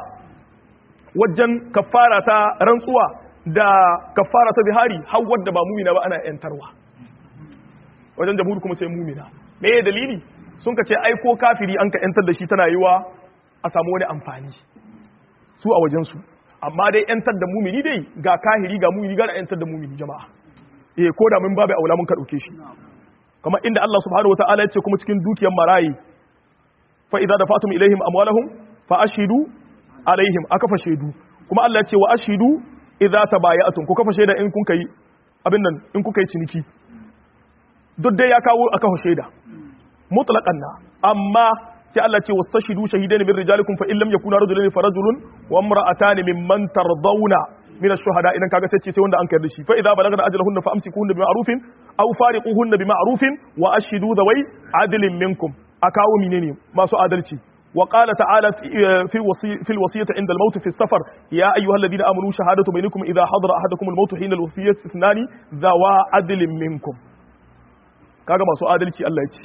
Speaker 1: wajen kafara ta rantsuwa da kafara ta bihari har wadda ba mumina ba ana yantarwa wajen jamhur kuma sai mumina me ya dalili sun ka ce ai ko kafiri an ka yantar da shi tana yiwa a samu wani amfani su a wajen su amma dai yantar da mumini dai ga kahiri ga mumini ga yantar da mumini jama'a eh ko da mun babu aula mun ka dauke shi kamar inda Allah subhanahu wataala ya ce kuma cikin dukiyar marayi fa idza dafatum ilaihim amwalahum fa ashhidu alaihim aka fa shaidu kuma Allah ya ce wa ashidu idza tabaya'tum ku kafa shaida in kun kai abin nan in kuka yi ciniki duk dai ya kawo aka fa shaida mutlaqan na amma sai Allah ce wastashidu shahidaini min rijalikum fa in lam yakuna rajulaini fa rajulun wa imra'atani mimman tardawna min ash-shuhada idan kaga sai ce sai wanda an kai da shi fa idza balagna ajalahunna fa amsikuhunna bima'rufin aw fariquhunna bima'rufin wa ashidu dhawai adlin minkum akawo menene masu adalci وقال تعالى في وصي في الوصية عند الموت في السفر يا أيها الذين آمنوا شهادة بينكم إذا حضر أحدكم الموت حين الوصية اثنان ذوا عدل منكم kaga masu adalci Allah ya ce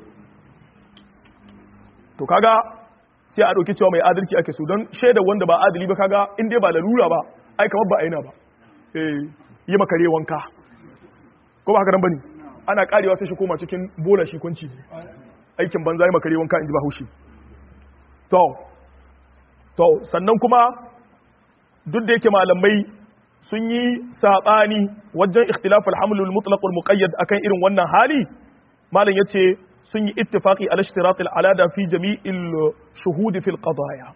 Speaker 1: to kaga sai a ɗauki cewa mai adalci ake so don shaida wanda ba adali ba kaga in dai ba lalura ba ai kamar ba aina ba eh yi makare wanka ko ba haka nan bane ana karewa sai shi koma cikin bola shi kunci aikin banza yi makare wanka in ji ba haushi to to sannan kuma duk da yake malamai sun yi sabani wajen ikhtilaf al-haml al-mutlaq wal-muqayyad akan irin wannan hali malam yace sun yi ittifaqi ala ishtirat al-alada fi jami'il shuhud fi al-qadaya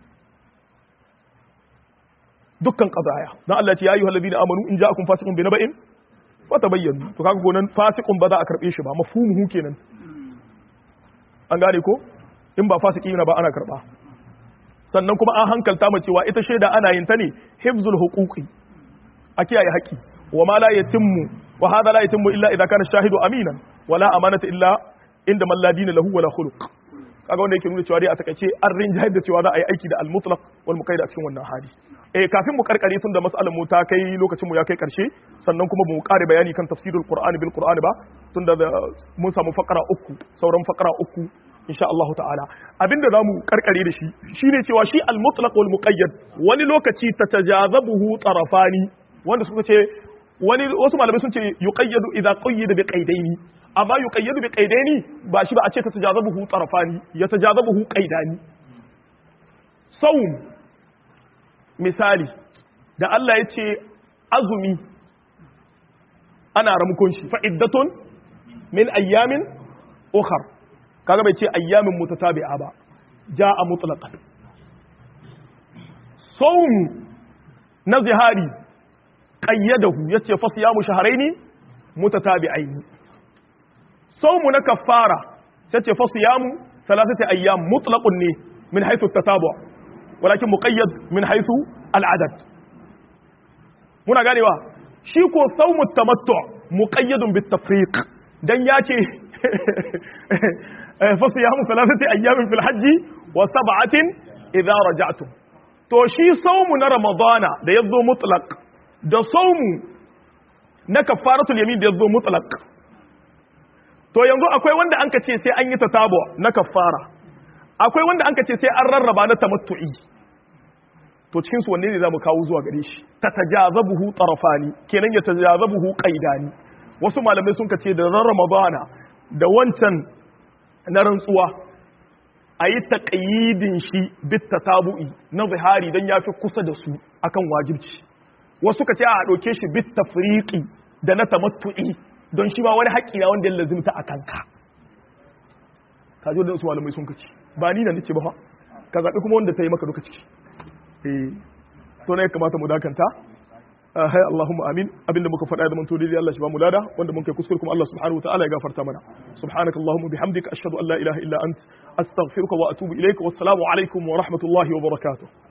Speaker 1: dukkan qadaya dan Allah ya ce ya ayyuhal ladina amanu in ja'akum fasiqun bi naba'in fatabayyanu to kaga gonan fasiqun ba za a karbe shi ba mafhumuhu kenan an gane ko in ba fasiki yana ba ana karba sannan kuma an hankalta mu cewa ita shaida ana yin ta ne hifzul huquqi a kiyaye haƙi wa ma la yatimmu wa hadha la yatimmu illa idza kana shahidu aminan wala amanata illa inda man la dina lahu wala khuluq kaga wanda yake nuna cewa dai a takaice an rinjayar da cewa za a yi aiki da al-mutlaq wal muqayyad a cikin wannan hali eh kafin mu karkare tun da mas'alar mu ta kai lokacin mu ya kai karshe sannan kuma mu kare bayani kan tafsirul qur'ani bil qur'ani ba tunda mun samu fakara uku sauran fakara uku insha Allah ta'ala abinda zamu karkare da shi shine cewa shi al-mutlaq wal muqayyad wani lokaci tatajazabuhu tarafani wanda suka ce wani wasu malamai sun ce yuqayyadu idza qayyada bi qaydaini amma yuqayyadu bi qaydaini ba shi ba a ce tatajazabuhu tarafani yatajazabuhu qaydani sawm misali da Allah ya ce azumi ana ramukon shi fa iddatun min ayyamin ukhra kaga bai ce ayyamin mutatabi'a ba ja'a mutlaqan sawm na zihari qayyadahu yace fa siyamu shahrayn mutatabi'ain sawm na kaffara yace fa siyamu thalathati ayyam mutlaqun ne min haythu at-tatabu' walakin muqayyad min haythu al-adad muna ganewa shi ko sawm at-tamattu' muqayyadun bit-tafriq dan yace فصيام ثلاثة أيام في الحج وسبعة إذا رجعتم to shi saumu na ramadana da ya zo mutlaq da saumu na kafaratul yamin da ya zo mutlaq to yanzu akwai wanda an ka ce sai an yi tatabo na kafara akwai wanda an ka ce sai an rarraba na tamattu'i to cikin su wanne ne zamu kawo zuwa gare shi tatajazabuhu tarafani kenan ya tajazabuhu qaidani wasu malamai sun ka ce da ramadana da wancan na rantsuwa a yi taƙayyidin shi bitta tabu'i na zihari don ya fi kusa da su akan wajibci wasu ka ce a ɗauke shi bitta firiƙi da na tamattu'i don shi ma wani haƙƙi na wanda ya lazimta a kanka ka zo da su malamai sun kaci ba ni na nace ba fa ka zaɓi kuma wanda ta yi maka duka ciki eh to ne ya kamata mu dakanta hai Allahumma amin abinda muka faɗa da manto dai Allah shi ba mu lada wanda mun kai kuskure kuma Allah subhanahu wataala ya gafarta mana subhanakallahumma bihamdika ashhadu an la ilaha illa ant astaghfiruka wa atubu ilaik wassalamu alaikum wa rahmatullahi wa barakatuh